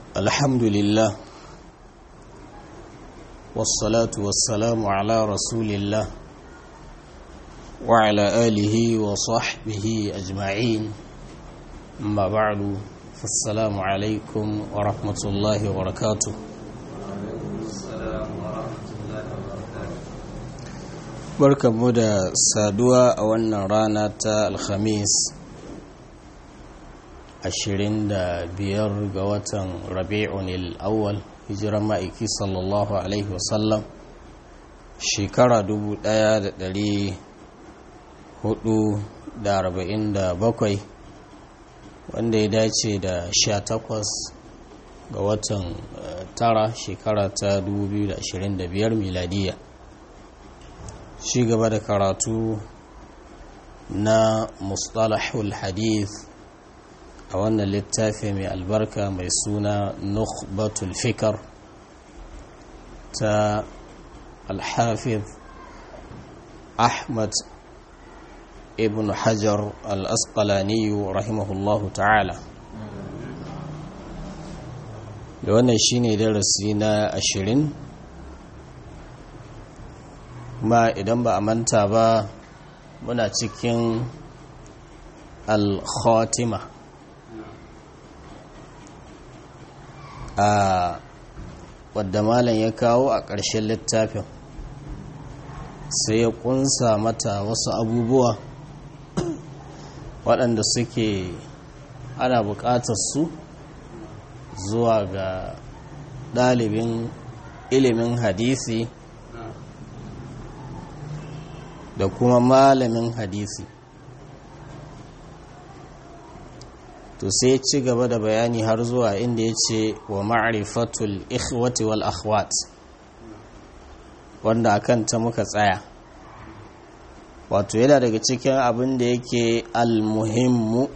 الحمد لله والصلاة والسلام على رسول الله وعلى آله وصحبه أجمعين أما بعد فالسلام عليكم ورحمة الله وبركاته barkanmu da saduwa a wannan rana ta alhamis 25 ga watan rabi'un al'awwal hijiran ma'aiki sallallahu alaihi wasallam shekara 1447 wanda ya dace da 18 ga watan tara shekara ta 2025 miladiyya shi gaba da karatu na mustalahul hadith a wannan littafi mai albarka mai suna nukhbatul fikar ta alhafiz ahmad ibn hajar al-asqalaniyu rahimahullahu ta'ala da wannan shine darasi na ashirin ma idan ba a manta ba muna cikin al-khatima a wadda malam ya kawo a ƙarshen littafin sai ya ƙunsa mata wasu abubuwa waɗanda suke ana buƙatar su zuwa ga ɗalibin ilimin hadisi da kuma malamin hadisi to sai ci gaba da bayani har zuwa inda ya ce wa ma'rifatul ikhwati wal akhwat wanda akan ta muka tsaya wato yana daga cikin abin da yake almuhimmu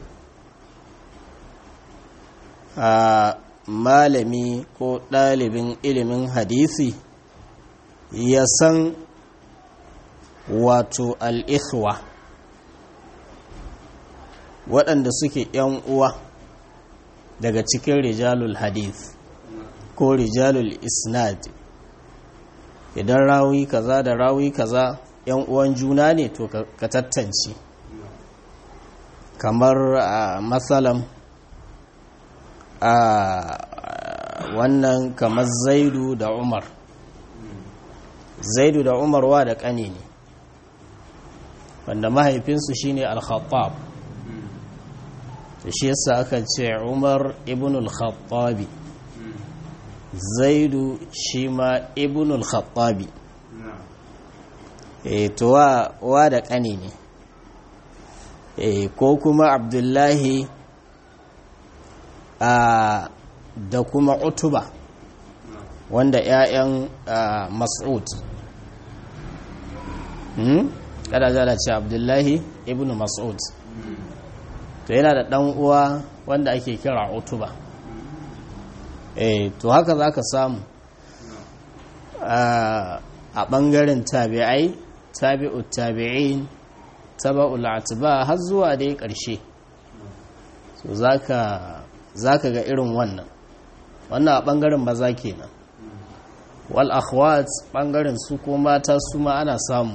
a malami ko ɗalibin ilimin hadisi ya san wato al'ikhwa waɗanda suke ‘yan uwa daga cikin rijalul hadith ko rijalul isnad idan rawi kaza da rawi kaza ‘yan uwan juna ne to ka tattance kamar a matsalam a wannan kamar zaidu da umar zaidu da umar wa da ƙane ne wanda mahaifinsu shine al-khattab da shi yasa aka ce umar ibn al-khattabi zaidu shi ma ibn al-khattabi e to wa, wa da ƙani ne e ko kuma abdullahi a da kuma utuba wanda 'ya'yan mas'ud hmm? kada zala ce abdullahi ibn mas'ud to yana da dan uwa wanda ake kira utuba eh to haka zaka samu a bangaren tabi'ai tabi'ut tabi'in taba'ul atba har zuwa dai karshe so zaka zaka ga irin wannan wannan a bangaren maza kenan wal akhwat bangaren su ko mata su ma ana samu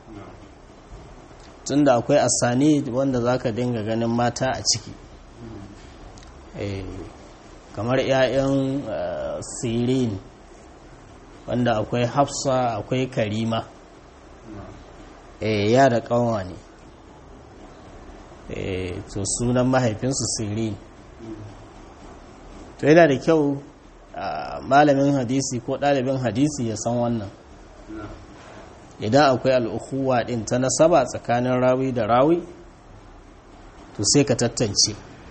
tunda akwai asani wanda zaka dinga ganin mata a ciki kamar 'ya'yan sirin wanda akwai hafsa akwai karima ya da kanwa ne to sunan mahaifinsu sirin to yana da kyau malamin hadisi ko ɗalibin hadisi ya san wannan idan akwai al'ukuwa ɗin ta nasaba tsakanin rawi da rawi to sai ka tattance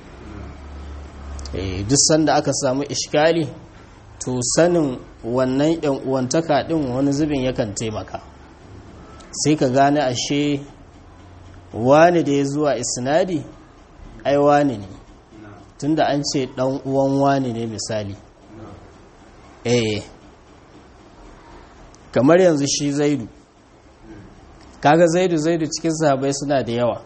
duk sanda aka samu ishkali to sanin wannan yan uwantaka ɗin wani zubin yakan taimaka sai ka gane ashe wani da ya zuwa isnadi ai wani ne tunda an ce ɗan uwan wani ne misali eh kamar yanzu shi zaidu kaga zaidu zaidu cikin sahabai suna da yawa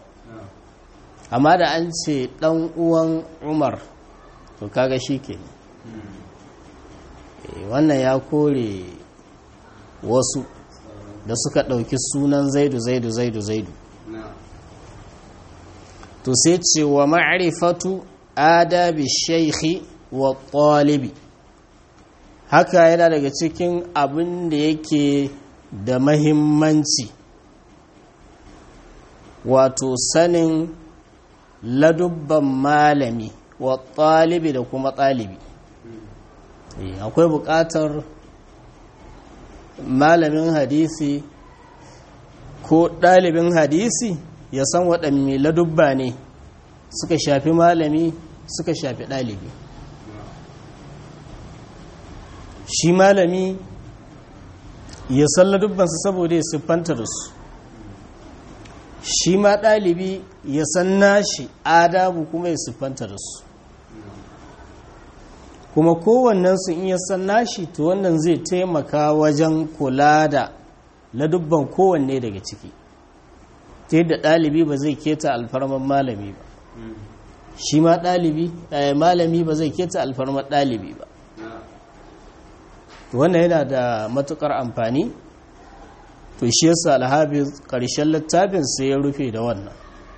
amma da an ce dan uwan umar to kaga shi ke wannan ya kore wasu da suka ɗauki sunan zaidu zaidu zaidu zaidu to sai ce wa ma'rifatu adabi shaikhi wa ɗalibi haka yana daga cikin abin da yake da mahimmanci wato sanin ladubban malami wa ɗalibi da kuma ɗalibi akwai buƙatar malamin hadisi ko ɗalibin hadisi ya san waɗanne ladubba ne suka shafi malami suka shafi ɗalibi shi malami ya san ladubbansa saboda ya siffanta da su shi ma ɗalibi ya san nashi adabu kuma ya siffanta da su kuma kowannensu in ya san nashi to wannan zai taimaka wajen kula da ladubban kowanne daga ciki ta yadda ɗalibi ba zai keta alfarman malami ba shi ma ɗalibi malami ba zai keta alfarman ɗalibi ba wannan yana da matukar amfani to shi yasa alhabi ƙarshen littafin sai ya rufe da wannan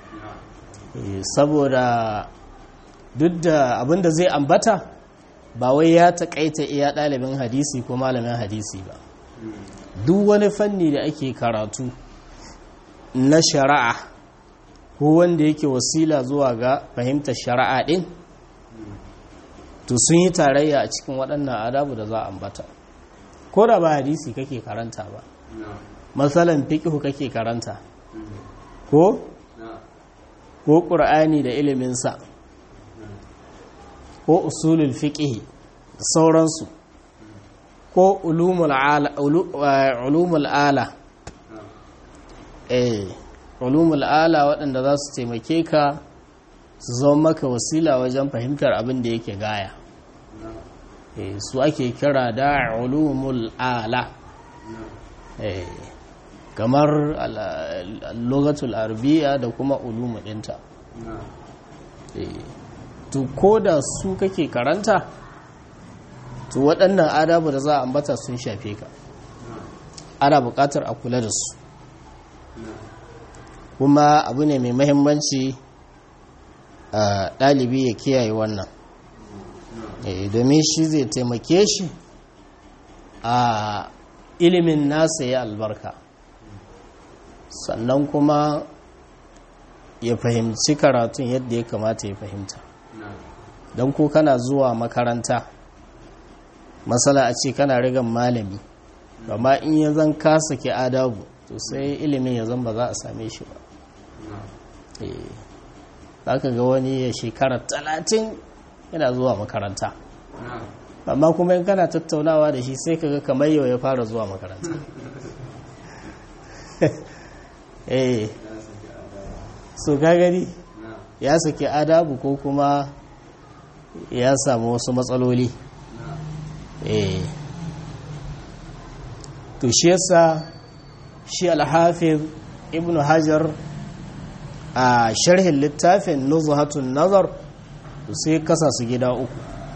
saboda duk da abinda zai ambata ba wai ya taƙaita iya ɗalibin hadisi ko malamin hadisi ba duk wani fanni da ake karatu na shari'a ko wanda yake wasila zuwa ga fahimtar shari'a ɗin to sun yi tarayya a cikin waɗannan adabu da za a ambata ko da ba hadisi kake karanta ba matsalan fiƙihu kake karanta ko ko ƙur'ani da iliminsa ko usulul fiƙihi da sauransu ko ulumul ala eh ulumul ala waɗanda za su taimake ka su zama maka wasila wajen fahimtar abin da yake gaya su ake kira da ulumul ala kamar logatul arabiya da kuma ulumu ɗinta to ko da su kake karanta to waɗannan adabu da za a ambata sun shafe ka ana buƙatar a kula da su kuma abu ne mai mahimmanci a ɗalibi ya kiyaye wannan domin shi zai taimake shi a ilimin nasa ya albarka sannan kuma ya fahimci karatun yadda ya kamata ya fahimta don ko kana zuwa makaranta matsala a ce kana rigan malami amma in ya zan kasa ke adabu to sai ilimin ya zan ba za a same shi ba za ka ga wani ya shekara talatin yana zuwa makaranta amma kuma in kana tattaunawa da shi sai kaga kamar yau ya fara zuwa makaranta eh so gagari ya saki adabu ko kuma ya samu wasu matsaloli eh to shi yasa shi alhafiz ibnu hajar a sharhin littafin nuzhatun nazar sai kasa su gida uku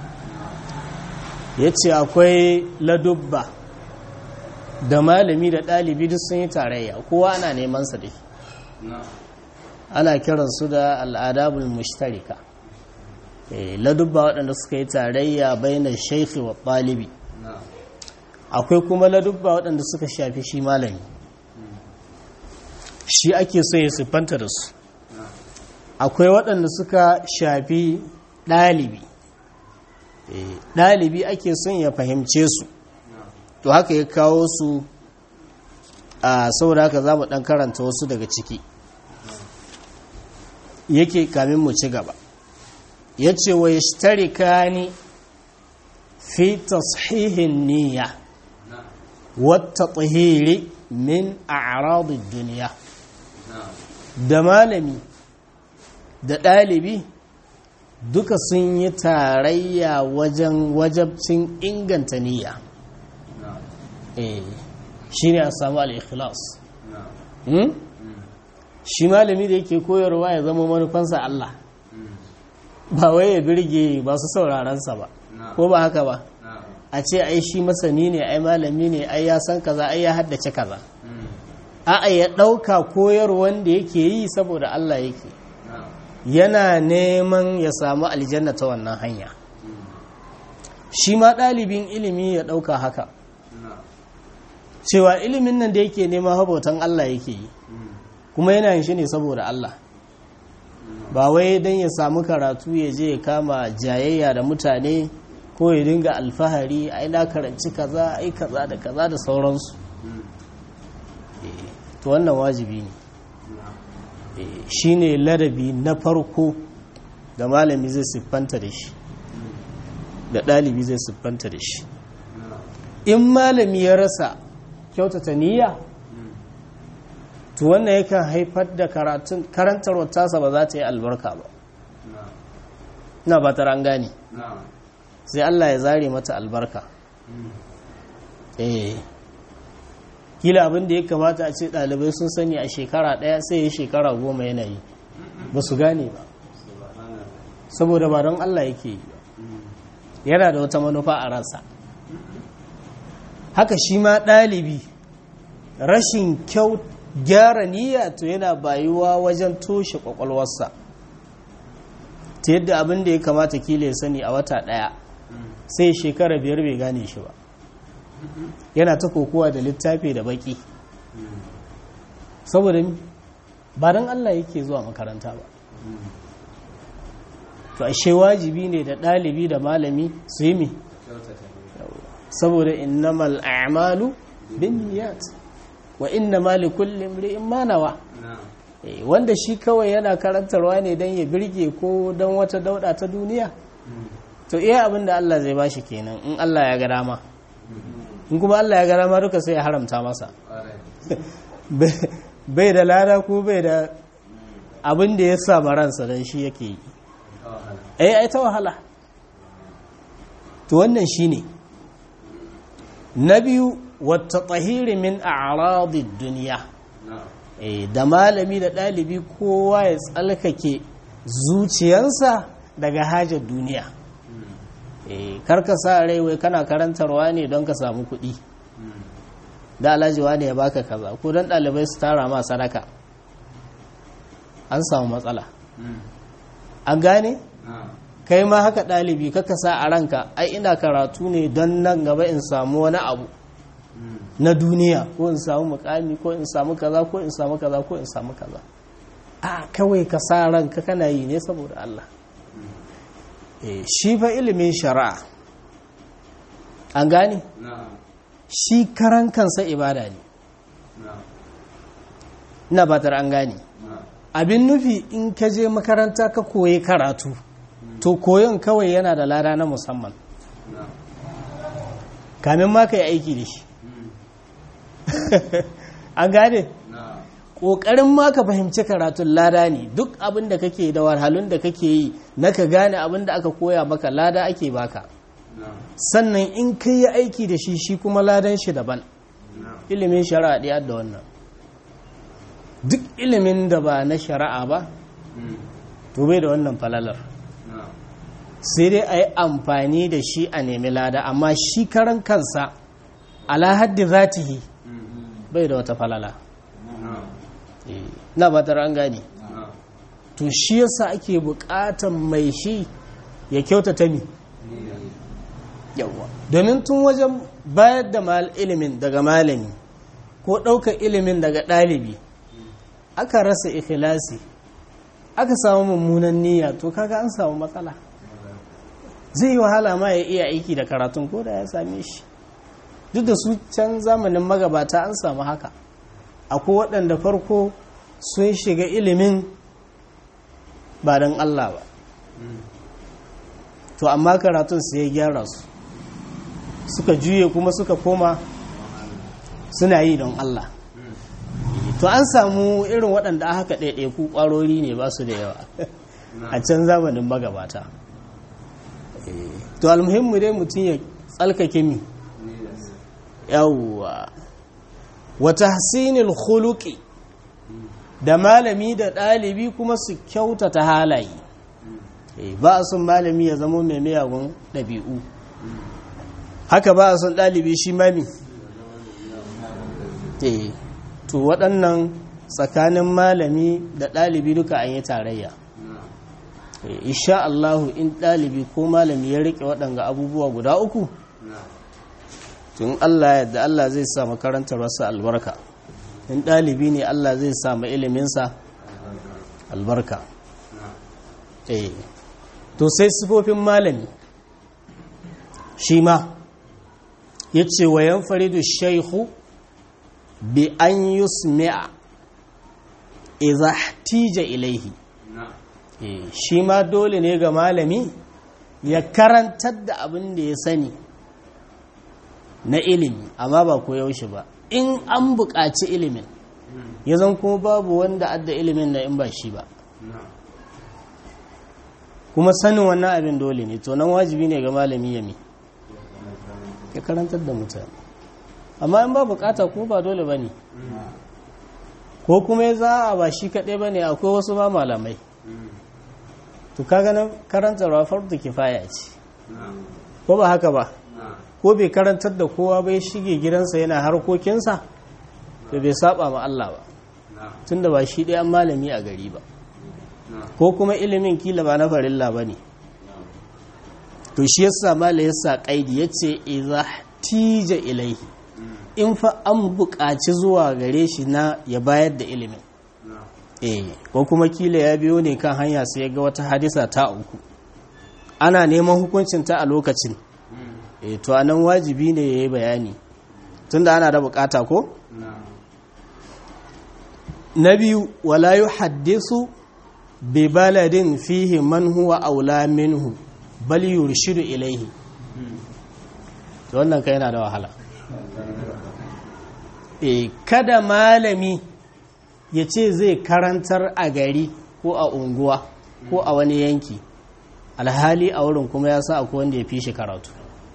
ya ce akwai ladubba da malami da ɗalibi duk sun yi tarayya kowa ana neman sa dai ana kiransu da al'adabul mushtarika ladubba waɗanda suka yi tarayya bayan shaikhi wa ɗalibi akwai kuma ladubba waɗanda suka shafi shi malami shi ake so ya siffanta da su akwai waɗanda suka shafi ɗalibi ɗalibi ake son ya fahimce su to haka ya kawo su a saboda haka za mu ɗan karanta wasu daga ciki yake kamin mu ci gaba ya ce wa ya shtarika ni fi tashihin niyya wata tsahiri min a duniya da malami da ɗalibi duka sun yi tarayya wajen wajabcin inganta niyya shi ne a samu al'ikhlas shi malami da yake koyarwa ya zama manufansa Allah ba wai ya birge ba su saurarensa ba ko ba haka ba a ce ai shi masani ne ai malami ne ai ya san kaza ai ya haddace kaza a'a ya ɗauka koyar wanda yake yi saboda Allah yake yana neman ya samu aljanna ta wannan hanya shi ma ɗalibin ilimi ya ɗauka haka cewa ilimin nan da yake nema habautan Allah yake yi kuma yana yin shi ne saboda Allah ba wai don ya samu karatu ya je ya kama jayayya da mutane ko ya dinga alfahari ai na karanci kaza ai kaza da kaza da sauransu to wannan wajibi ne shi ne ladabi na farko da malami zai siffanta da shi da ɗalibi zai siffanta da shi in malami ya rasa kyautata niyya to wannan yakan haifar da karatun karantarwar tasa ba za ta yi albarka ba na ba ta gane sai Allah ya zare mata albarka eh kila abin da ya kamata a ce ɗalibai sun sani a shekara ɗaya sai ya shekara goma yana yi ba su gane ba saboda ba don Allah yake yi yana da wata manufa a ransa haka shi ma ɗalibi rashin kyau gyara niyya to yana bayuwa wajen toshe kwakwalwarsa ta yadda abin da ya kamata kila ya sani a wata ɗaya sai shekara biyar bai gane shi ba yana ta kokowa da littafi da baki saboda ba don Allah yake zuwa makaranta ba to ashe wajibi ne da ɗalibi da malami su yi mi saboda innamal a'malu bin niyat wa inna li kulli imri'in ma nawa wanda shi kawai yana karantarwa ne don ya birge ko don wata dauda ta duniya to iya abin da Allah zai bashi kenan in Allah ya ga dama in kuma Allah ya ga dama duka sai ya haramta masa bai da lada ko bai da abin da ya sa ransa don shi yake yi ai ai ta wahala to wannan shine na biyu wata tsahiri min a'radid duniya da malami da ɗalibi kowa ya tsalkake zuciyarsa daga hajar duniya karka sa rai wai kana karantarwa ne don ka samu kuɗi da alajiwa ne ya baka kaza ko don ɗalibai su tara ma sadaka an samu matsala an gane kai ma haka ɗalibi kaka sa a ranka ai ina karatu ne don nan gaba in samu wani abu na duniya ko in samu mukami ko in samu kaza ko in samu kaza ko in samu kaza a kawai ka sa ranka kana yi ne saboda Allah shi fa ilimin shari'a an gane shi karan kansa ibada ne ina batar an gane abin nufi in ka je makaranta ka koyi karatu to koyon kawai yana da lada na musamman kamin ma ka yi aiki da shi an gane ƙoƙarin ma ka fahimci karatun lada ne duk abin da kake da warhalun da kake yi na ka gane abin da aka koya maka lada ake baka sannan in ka yi aiki da shi shi kuma ladan shi daban ilimin shari'a ɗaya da wannan duk ilimin da ba na shari'a ba to bai da wannan falalar sai dai a yi amfani da shi a nemi lada amma shi karan kansa ala haddi zatihi bai da wata falala na ba an gane to shi yasa ake bukatan mai shi ya kyautata mi yawa domin tun wajen bayar da ilimin daga malami ko ɗaukar ilimin daga ɗalibi aka rasa ikhlasi aka samu mummunan niyya to kaga an samu matsala zai yi wahala ma ya iya aiki da karatun ko da ya same shi duk da su can zamanin magabata an samu haka akwai waɗanda farko sun shiga ilimin ba don Allah ba to amma karatun su ya gyara su suka juye kuma suka koma suna yi don Allah to an samu irin waɗanda haka ɗaiɗaiku ƙwarori ne ba su da yawa a can zamanin magabata to almuhimmu dai mutum ya tsalkake mi yawwa wata hasinil khuluqi da malami da ɗalibi kuma su kyautata halaye ba a sun malami ya zama mai miyagun ɗabi'u haka ba a son ɗalibi shi mami to waɗannan tsakanin malami da ɗalibi duka an yi tarayya insha Allahu in ɗalibi ko malami ya riƙe waɗanga abubuwa guda uku tun Allah yadda Allah zai sa makarantar wasu albarka in ɗalibi ne Allah zai sa ma iliminsa albarka to sai sifofin malami shi ma ya ce wa yan faridu shaihu bi an yusmi'a idza tija ilaihi shi ma dole ne ga malami ya karantar da abin da ya sani na ilimi amma ba ko yaushe ba in an buƙaci ilimin ya zan kuma babu wanda adda ilimin na in ba shi ba kuma sanin wannan abin dole ne to nan wajibi ne ga malami yami ya karantar da mutane amma in ba bukata ko ba dole ba ne ko kuma ya za a ba shi kaɗai ba ne akwai wasu ba malamai to kaga nan karantarwa fardu kifaya ce ko ba haka ba ko bai karantar da kowa bai shige gidansa yana harkokinsa to bai saba ma Allah ba tunda ba shi ɗaya malami a gari ba ko kuma ilimin kila ba na farilla ba ne to shi yasa mala yasa kaidi yace idza tija ilaihi in fa an buƙaci zuwa gare shi na ya bayar da ilimin eh ko kuma kila ya biyo ne kan hanya sai ya ga wata hadisa ta uku ana neman hukuncin ta a lokacin eh to anan wajibi ne yayi bayani tunda ana da bukata ko na biyu wala yuhaddisu bi baladin fihi man huwa aula minhu bal yurshidu ilaihi to wannan kai yana da wahala e kada malami ya ce zai karantar a gari ko a unguwa ko a wani yanki alhali a wurin kuma ya sa akwai wanda ya fi shi karatu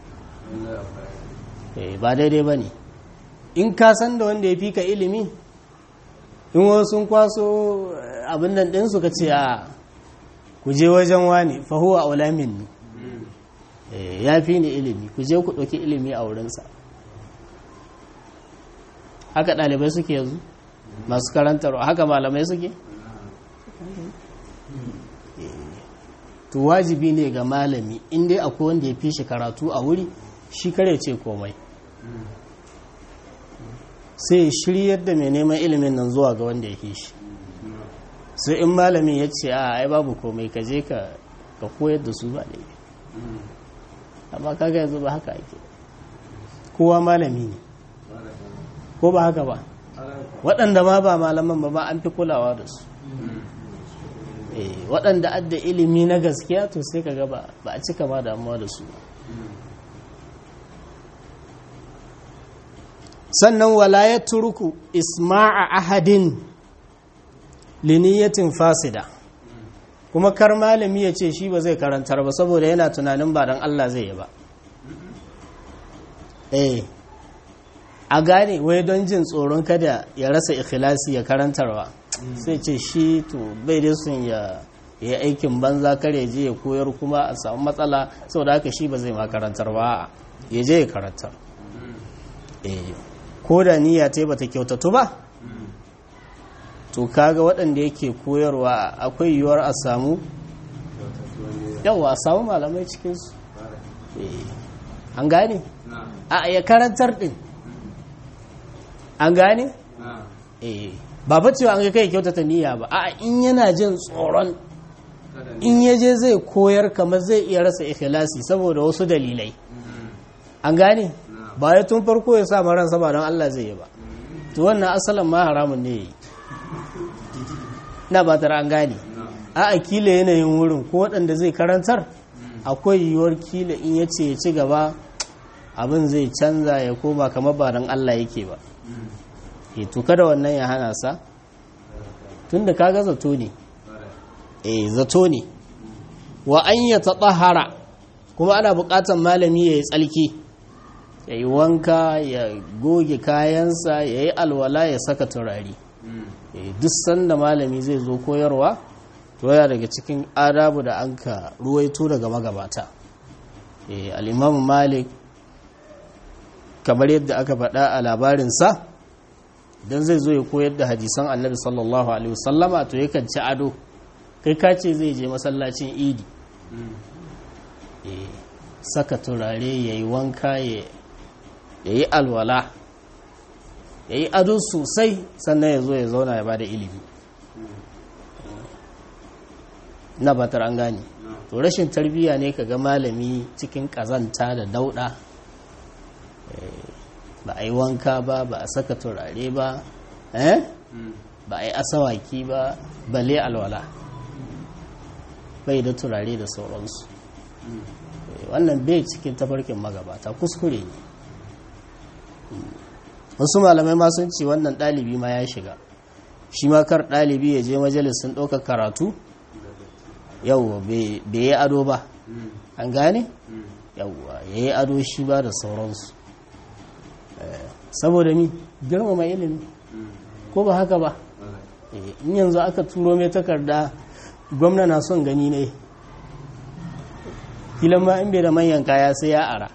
e ba daidai ba ne in ka san da wanda ya fi ka ilimi in wasu sun kwaso abin nan ɗinsu ka ce a ku je wajen wani fahuwa a ulamin ne ya fi ni ilimi ku je ku ɗauki ilimi a wurinsa haka ɗalibai suke yanzu masu karantarwa haka malamai suke to wajibi ne ga malami inda akwai wanda ya fi shi karatu a wuri shi kare ce komai sai shiryar da mai neman ilimin nan zuwa ga wanda ya fi shi sai in malamin ya ce a ai babu komai ka je ka koyar da su ba laifi amma kaga yanzu ba haka ake kowa malami ne ko ba haka ba waɗanda ma ba malaman ba ma an fi kulawa da su waɗanda adda ilimi na gaskiya to sai ka gaba ba a cika ma damuwa da su sannan wala ya turku isma'a ahadin liniyatin fasida kuma kar malami ya ce shi ba zai karantar ba saboda yana tunanin ba don Allah zai yi ba eh a gane wai don jin tsoron kada ya rasa ikhlasi ya karantarwa sai ce shi to bai da sun ya yi aikin banza kare je ya koyar kuma a samu matsala saboda haka shi ba zai ma karantar ba ya je ya karantar eh ko da niyya ta bata kyautatu ba to kaga waɗanda yake koyarwa akwai yiwuwar a samu yawa a samu malamai cikinsu an gane a ya karantar ɗin an gane ba ba cewa an ga kai kyautata niyya ba a in yana jin tsoron in ya je zai koyar kamar zai iya rasa ikhlasi saboda wasu dalilai an gane ba ya tun farko ya sa ransa ba don Allah zai yi ba to wannan asalin ma haramun ne yi na ba tara an gane a a kila yanayin wurin ko waɗanda zai karantar akwai yiwuwar kila in ya ce ya ci gaba abin zai canza ya koma kamar ba don Allah yake ba e to kada wannan ya hana sa tun da kaga zato ne e zato ne wa an ya taɓahara kuma ana buƙatar malami ya yi tsalki ya yi wanka ya goge kayansa ya yi alwala ya saka turare duk sanda malami zai zo koyarwa to yana daga cikin adabu da an ka ruwaito daga magabata al'imamu malik kamar yadda aka faɗa a labarinsa don zai zo ya koyar da hadisan annabi sallallahu alaihi wasallama to yakan ci ado kai ka ce zai je masallacin idi saka turare ya yi wanka ya yi alwala ya yi ado sosai sannan ya zo ya zauna ya bada ilimi na batar an gane to rashin tarbiyya ne ka ga malami cikin kazanta da dauda ba a yi wanka ba ba a saka turare ba ba a yi asawaki ba bale alwala bai da turare da sauransu wannan bai cikin tafarkin magabata kuskure ne wasu malamai ma sun ce wannan ɗalibi ma ya shiga shi ma kar ɗalibi ya je majalisun ɗaukar karatu yauwa bai yi ado ba an gane yauwa ya yi ado shi ba da sauransu saboda mi girmama ilimi ko ba haka ba in yanzu aka turo mai takarda gwamna na son gani ne filan ma in bai da manyan kaya sai ya ara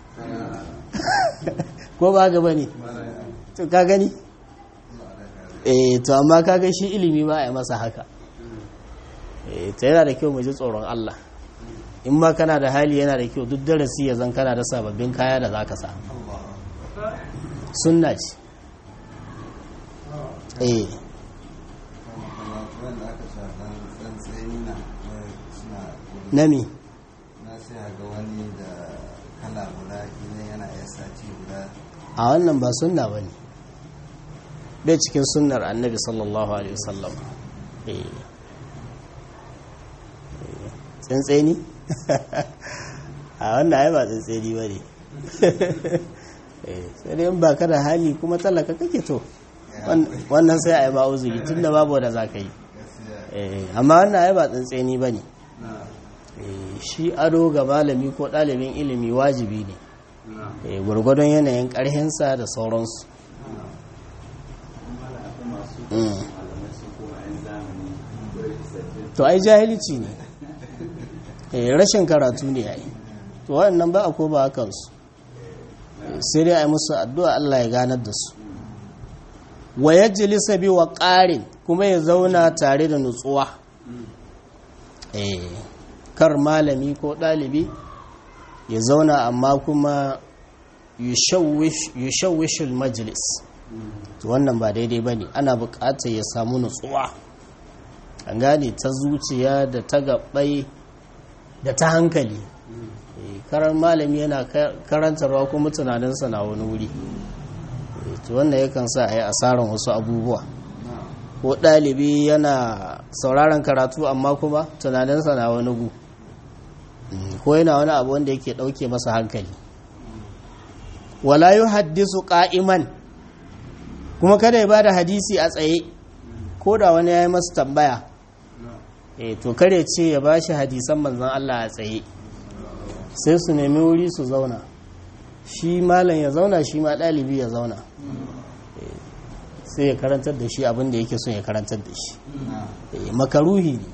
ko ba gaba ne to ka gani eh to amma kaga shi ilimi ba a yi masa haka eh ta yana da kyau mu ji tsoron Allah in ma kana da hali yana da kyau duk darasi ya zan kana da sababbin kaya da zaka sa sunna ce eh nami na sai ga wani da kala guda idan yana iya sati guda a wannan ba sunna ba ne bai cikin sunnar annabi sallallahu alaihi wasallam tsantseni a wannan ai ba tsantseni ba ne sai dai ba ka da hali kuma talaka kake to wannan sai a yi ba uzuri tun da babu da za ka yi amma wannan ai ba tsantseni ba ne shi ado ga malami ko ɗalibin ilimi wajibi ne gwargwadon yanayin ƙarhinsa da sauransu to ai jahilci ne rashin karatu ne yayi to waɗannan ba a ko ba kansu sai dai a yi musu addu'a Allah ya ganar da su wa yajlisa bi wa ƙarin kuma ya zauna tare da nutsuwa kar malami ko ɗalibi ya zauna amma kuma yushawishul majlis to wannan ba daidai ba ne ana buƙatar ya samu nutsuwa an gane ta zuciya da ta gabai da ta hankali karar malami yana karantarwa kuma tunaninsa na wani wuri to wannan yakan sa a yi asarar wasu abubuwa ko ɗalibi yana sauraron karatu amma kuma tunaninsa na wani gu ko yana wani abu wanda yake ɗauke masa hankali wala yi haddisu ƙa'iman kuma kada ya ba da hadisi a tsaye ko da wani ya yi masa tambaya e to kare ce ya ba shi hadisan manzan Allah a tsaye sai su nemi wuri su zauna shi malam ya zauna shi ma ɗalibi ya zauna sai ya karantar da shi abin da yake son ya karantar da shi makaruhi ne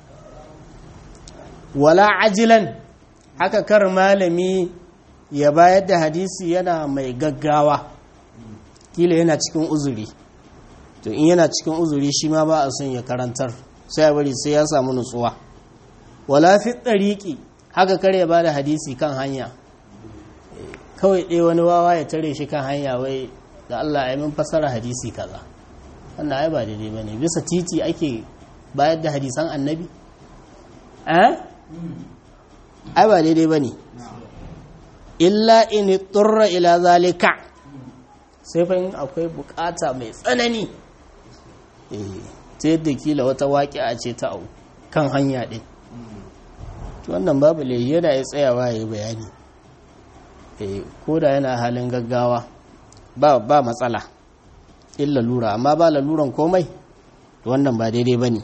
wala ajilan haka kar malami ya bayar da hadisi yana mai gaggawa kila yana cikin uzuri to in yana cikin uzuri shi ma ba a son ya karantar sai ya bari sai ya samu nutsuwa wala fi ɗariƙi haka kar ya bada hadisi kan hanya kawai ɗaya wani wawa ya tare shi kan hanya wai da Allah ya min fasara hadisi kaza wannan ai ba daidai bane bisa titi ake bayar da hadisan annabi eh ai ba daidai bane illa in turra ila zalika sai fa akwai bukata mai tsanani eh ta yadda kila wata waƙi'a ce ta au kan hanya ɗin wannan babu laifi yana ya tsayawa ya yi bayani ko da yana halin gaggawa ba ba matsala illa lura amma ba laluran komai wannan ba daidai ba ne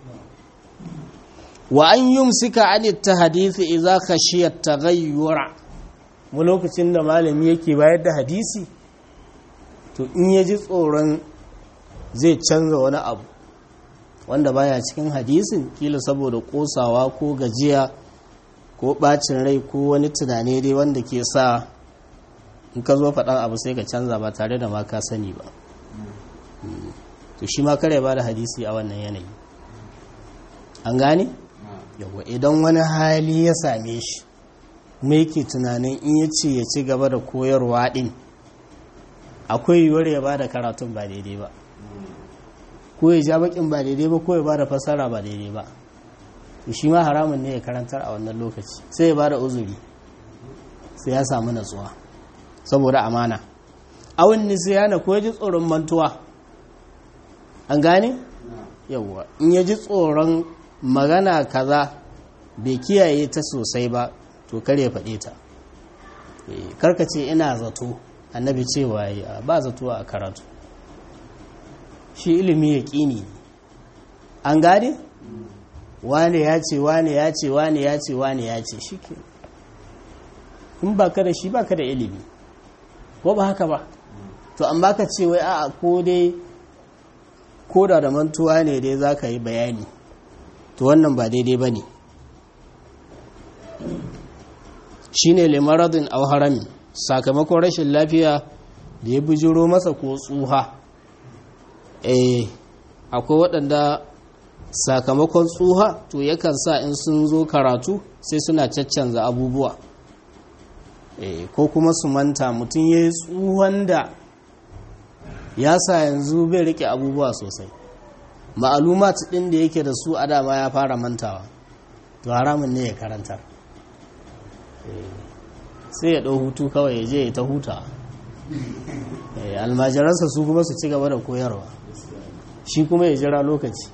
wa an yumsika an ta hadisi idza khashiya taghayyura mu lokacin da malami yake bayar da hadisi to in ya ji tsoron zai canza wani abu wanda baya cikin hadisin kila saboda kosawa ko gajiya ko bacin rai ko wani tunani dai wanda ke sa in ka zo faɗan abu sai ka canza ba tare da ma ka sani ba to shi ma kare ba da hadisi a wannan yanayi an gane yawa idan wani hali ya same shi me yake tunanin in ya ce ya ci gaba da koyarwa din akwai yiwuwar ya ba da karatun ba daidai ba ko ya ja bakin ba daidai ba ko ya ba da fasara ba daidai ba to shi ma haramun ne ya karantar a wannan lokaci sai ya ba da uzuri sai ya samu natsuwa saboda amana awon nisiyana ko ya ji tsoron mantuwa an gane yawwa in ya ji tsoron magana kaza bai kiyaye ta sosai ba to kar ya faɗe ta karka ce ina zato annabi cewa ya ba zato a karatu shi ilimi ya ƙini an gane wane ya ce wane ya ce wane ya ce wane ya ce shi ke in ba ka da shi ba ka da ilimi ko ba haka ba to an baka ce wai a'a ko dai ko da da mantuwa ne dai za ka yi bayani to wannan ba daidai ba ne shi ne limaradin harami sakamakon rashin lafiya da ya bujiro masa ko tsuha eh akwai waɗanda sakamakon tsuha to yakan sa in sun zo karatu sai suna caccanza abubuwa ko kuma su manta mutum ya yi tsuhon da ya sa yanzu bai rike abubuwa sosai ma'alumat ɗin da yake da su a dama ya fara mantawa to haramun ne ya karanta sai ya ɗau hutu kawai ya je ya ta huta almajiransa su kuma su ci gaba da koyarwa shi kuma ya jira lokaci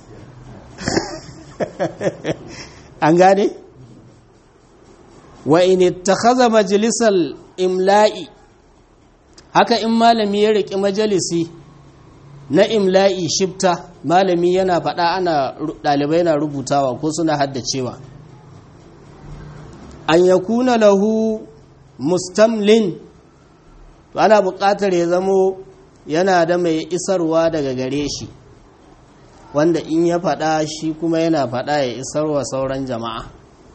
an gane? wa in ittakhadha majlisal imla'i haka in malami ya riki majalisi na imla'i shifta malami yana faɗa ana ɗalibai na rubutawa ko suna haddacewa an yakuna lahu mustamlin to ana buƙatar ya zamo yana da mai isarwa daga gare shi wanda in ya faɗa shi kuma yana faɗa ya isarwa sauran jama'a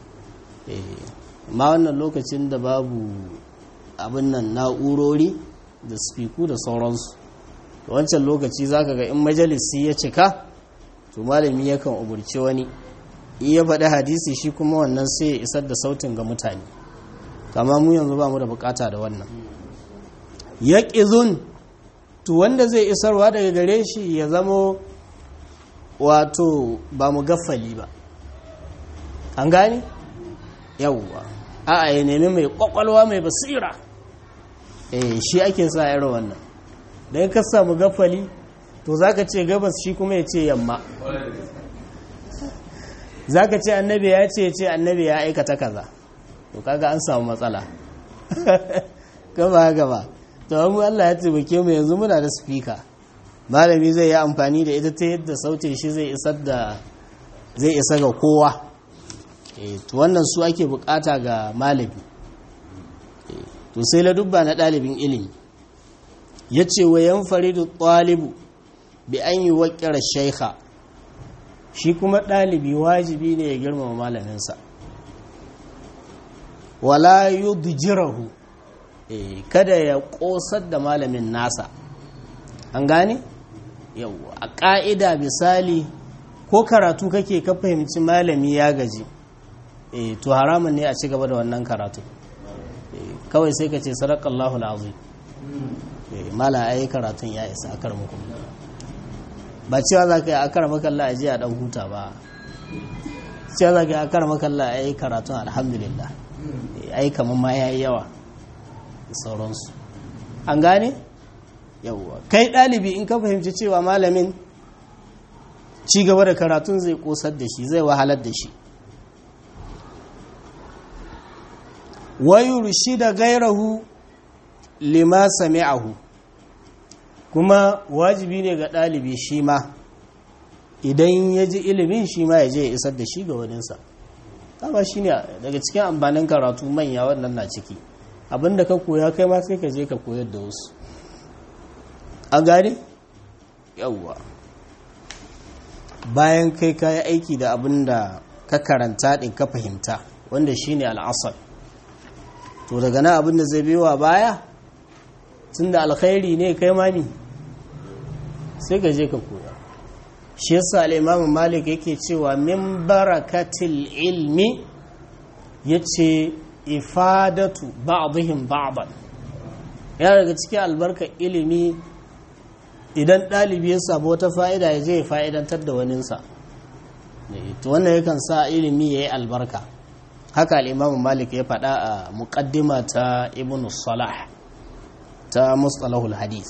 ma wannan lokacin da babu abin nan na'urori da spiku da sauransu da wancan lokaci zaka ga in majalisi ya cika to malami yakan umurci wani in ya faɗi hadisi shi kuma wannan sai ya isar da sautin ga mutane kama mu yanzu ba mu da bukata da wannan ya ƙizun to wanda zai isarwa daga gare shi ya zamo wato ba mu gaffali ba an gani yawwa a'a ya nemi mai kwakwalwa mai basira eh shi ake sa irin wannan da ka samu gafali to zaka ce gabas shi kuma ya ce yamma zaka ce annabi ya ce ce annabi ya aikata kaza to kaga an samu matsala gaba gaba to mu Allah ya taimake mu yanzu muna da speaker malami zai yi amfani da ita ta yadda sautin shi zai isar da zai isa ga kowa to wannan su ake bukata ga malami to sai ladubba na ɗalibin ilimi ya ce wa yan faridu ɗalibu bi an yi waƙira shaikha shi kuma ɗalibi wajibi ne ya girmama malaminsa wala yudjirahu kada ya ƙosar da malamin nasa an gane yau a ƙa'ida misali ko karatu kake ka fahimci malami ya gaji e to haramun ne a ci gaba da wannan karatu kawai sai ka ce sadakallahu alazim e mala ayi karatun ya isa akar muku ba cewa za ka yi akar makalla a jiya dan huta ba cewa za ka yi akar makalla a yi karatun alhamdulillah ai kamar ma ya yi yawa da sauransu an gane yawwa kai ɗalibi in ka fahimci cewa malamin ci gaba da karatun zai kosar da shi zai wahalar da shi wayurshi da gairahu lima sami'ahu kuma wajibi ne ga ɗalibi shi ma idan ya ji ilimin shi ma ya je ya isar da shi ga waninsa kama shi ne daga cikin amfanin karatu manya wannan na ciki abinda ka koya kai ma sai ka je ka koyar da wasu a gane yawwa bayan kai ka yi aiki da abin da ka karanta ɗin ka fahimta wanda shi ne al'asar to daga nan abin da zai biyowa baya tun da alkhairi ne kai mami sai ka je ka koya shi yasa al'imamu malik yake cewa min barakatil ilmi ya ce ifadatu ba'dihim ba'dan ya daga cikin albarka ilimi idan ɗalibi ya samu wata fa'ida ya je ya fa'idantar da waninsa to wannan yakan sa ilimi ya yi albarka haka al'imamu malik ya faɗa a muƙaddima ta ibn salah ta mustalahul hadith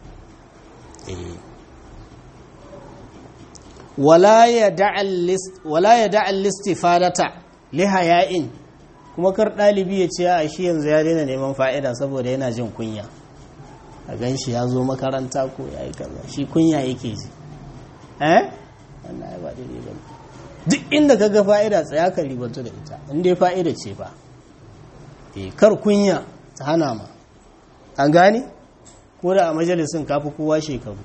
wala ya da'al listifadata lihaya'in kuma kar ɗalibi ya ce a shi yanzu ya daina neman fa'ida saboda yana jin kunya a gan shi ya zo makaranta ko ya yi kaza shi kunya yake ji eh wannan ya ba daidai ba duk inda ka ga fa'ida tsaya ka ribanta da ita inda ya fa'ida ce ba kar kunya ta hana ma an gane ko da a majalisun kafi kowa shekaru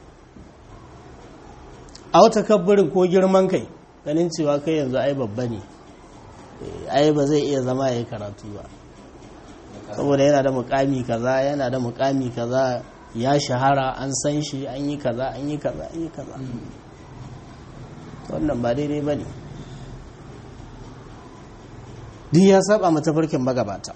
a wata kabbarin ko girman kai ganin cewa kai yanzu ai babba ne ai ba zai iya zama ya yi karatu ba saboda yana da mukami kaza yana da mukami kaza ya shahara an san shi an yi kaza an yi kaza an yi kaza wannan ba daidai ba ne duk ya saba matafarkin magabata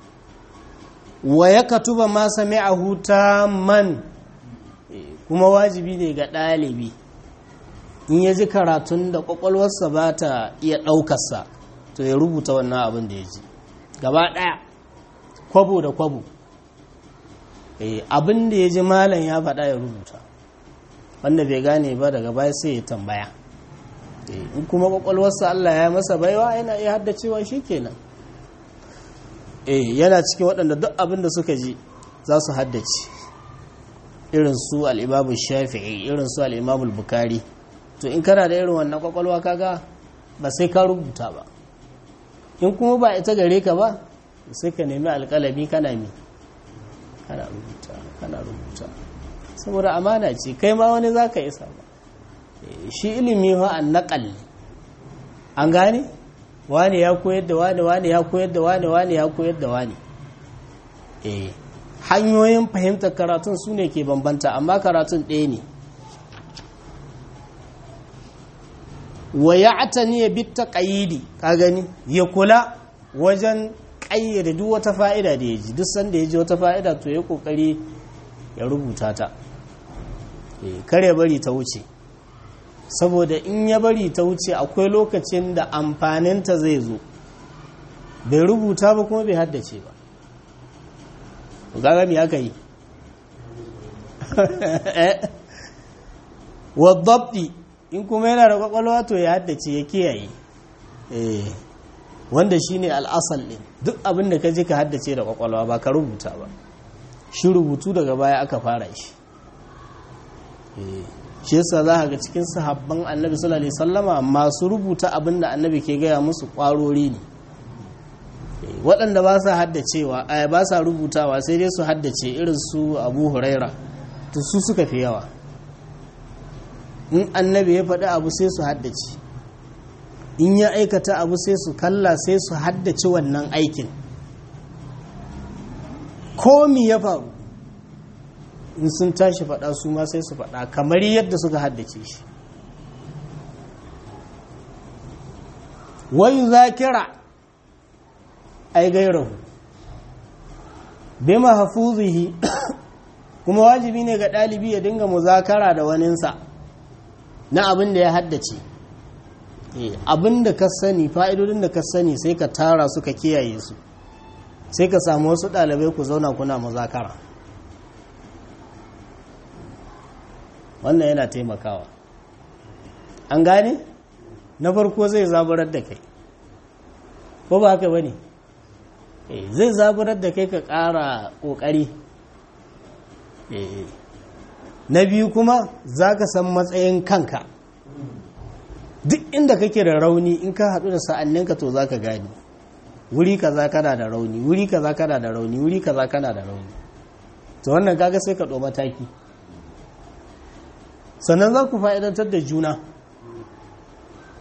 wa ya katuba ma sami'ahu man kuma wajibi ne ga ɗalibi in ya ji karatun da ƙwaƙwalwarsa ba ta iya ɗaukarsa to ya rubuta wannan abin da ya ji gaba ɗaya kwabo da kwabo abin da ya ji malam ya faɗa ya rubuta wanda bai gane ba daga baya sai ya tambaya in kuma ƙwaƙwalwarsa Allah ya masa baiwa yana iya haddacewa shi kenan yana cikin waɗanda duk abin da suka ji za su haddace irin su al'imamu shafi'i irin su al'imamu bukari to in kana da irin wannan ƙwaƙwalwa kaga ba sai ka rubuta ba in kuma ba ita gare ka ba sai ka nemi alƙalami kana mi kana rubuta kana rubuta saboda amana ce kai ma wani za ka isa ba shi ilimi wa an naƙal an gane wani ya koyar da wani wani ya koyar da wani wani ya koyar da wani eh hanyoyin fahimtar karatun su ne ke bambanta amma karatun ɗaya ne wa ya atani ya bitta ƙayidi ka gani ya kula wajen ƙayyade duk wata fa'ida da ya ji duk sanda ya ji wata fa'ida to ya ƙoƙari ya rubuta ta kare bari ta wuce saboda in ya bari ta wuce akwai lokacin da amfaninta zai zo bai rubuta ba kuma bai haddace ba gaga me aka yi wadabdi in kuma yana da kwakwalwa to ya haddace ya kiyaye wanda shine al'asal ɗin duk abin da ka ji ka haddace da kwakwalwa ba ka rubuta ba shi rubutu daga baya aka fara shi shi yasa za ga cikin sahabban annabi sallallahu alaihi sallama masu rubuta abin da annabi ke gaya musu kwarori ne waɗanda ba sa haddacewa ba sa rubutawa sai dai su haddace irin su abu huraira to su suka fi yawa in annabi ya faɗi abu sai su haddace in ya aikata abu sai su kalla sai su haddace wannan aikin komi ya faru in sun tashi faɗa su ma sai su faɗa kamar yadda suka haddace shi wayu zakira ai gairahu bima hafuzihi kuma wajibi ne ga ɗalibi ya dinga muzakara da waninsa na abin da ya haddace abin da ka sani fa'idodin da ka sani sai ka tara su ka kiyaye su sai ka samu wasu ɗalibai ku zauna kuna muzakara wannan yana taimakawa an gane na farko zai zaburar da kai ko ba haka ba ne zai zaburar da kai ka ƙara ƙoƙari na biyu kuma za ka san matsayin kanka duk inda kake da rauni in ka haɗu da sa'anninka to za ka gani wuri kaza kana da rauni wuri kaza kana da rauni wuri kaza kana da rauni to wannan kaga sai ka ɗo mataki sannan za ku fa'idantar da juna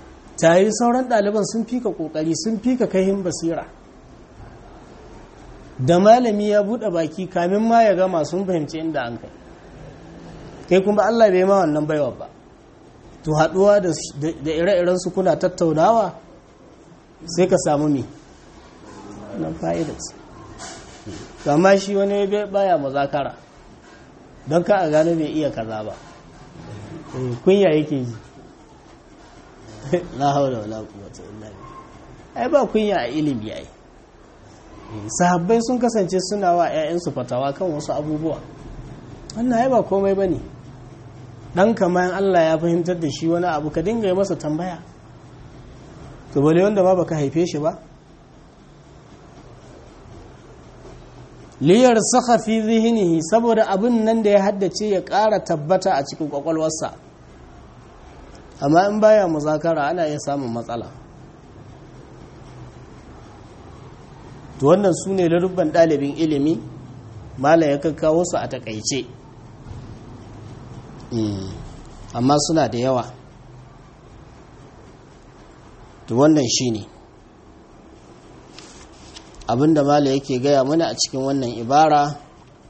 tare sauran ɗaliban sun fi ka ƙoƙari sun fi ka kaihin basira da malami ya buɗe baki kamin ma ya gama sun fahimci inda an kai kai kuma Allah bai ma wannan baiwa ba to haɗuwa da ire-iren su kuna tattaunawa sai ka samu mi nan fa'idarsa amma shi wani baya mazakara don ka a gano bai iya kaza ba kunya yake ji la haula wala quwwata illa billah ai ba kunya a ilimi ai sahabbai sun kasance suna wa ƴaƴansu fatawa kan wasu abubuwa wannan ai ba komai bane dan kamar Allah ya fahimtar da shi wani abu ka dinga yi masa tambaya to bale wanda ba baka haife shi ba liyar saka fi zihinihi saboda abin nan da ya haddace ya ƙara tabbata a cikin kwakwalwarsa amma in baya muzakara ana iya samun matsala to wannan su ne larubban ɗalibin ilimi mala ya kakkawo su a takaice amma suna da yawa to wannan shi ne abinda mala yake gaya mana a cikin wannan ibara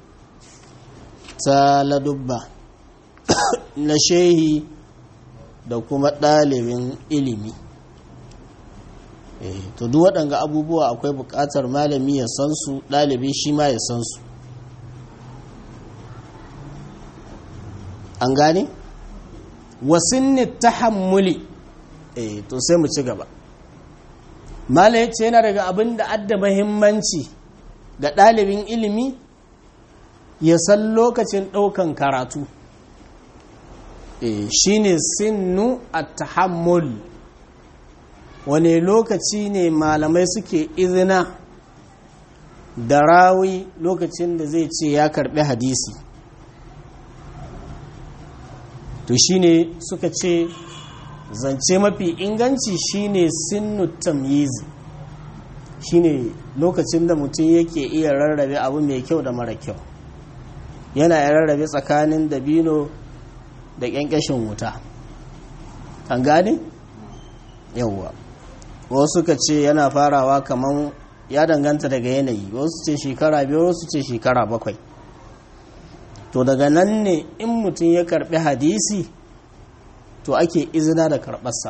ta ladubba na shehi da kuma ɗalibin ilimi to duk waɗanga abubuwa akwai buƙatar malami ya san su ɗalibi shi ma ya san su an gane wasinni tahammuli eh to sai mu ci gaba mala ya ce yana daga abin da adda mahimmanci ga ɗalibin ilimi ya san lokacin ɗaukan karatu shi ne sinnu a tahammul wane lokaci ne malamai suke izina da rawi lokacin da zai ce ya karɓi hadisi to shi ne suka ce zance mafi inganci shine sinnu tamyizi shine lokacin da mutum yake iya rarrabe abu mai kyau da mara kyau yana ya rarrabe tsakanin dabino da ƙyanƙyashin wuta an gane yawwa wasu ka ce yana farawa kamar ya danganta daga yanayi wasu ce shekara biyar wasu ce shekara bakwai to daga nan ne in mutum ya karbi hadisi to ake izina da karɓarsa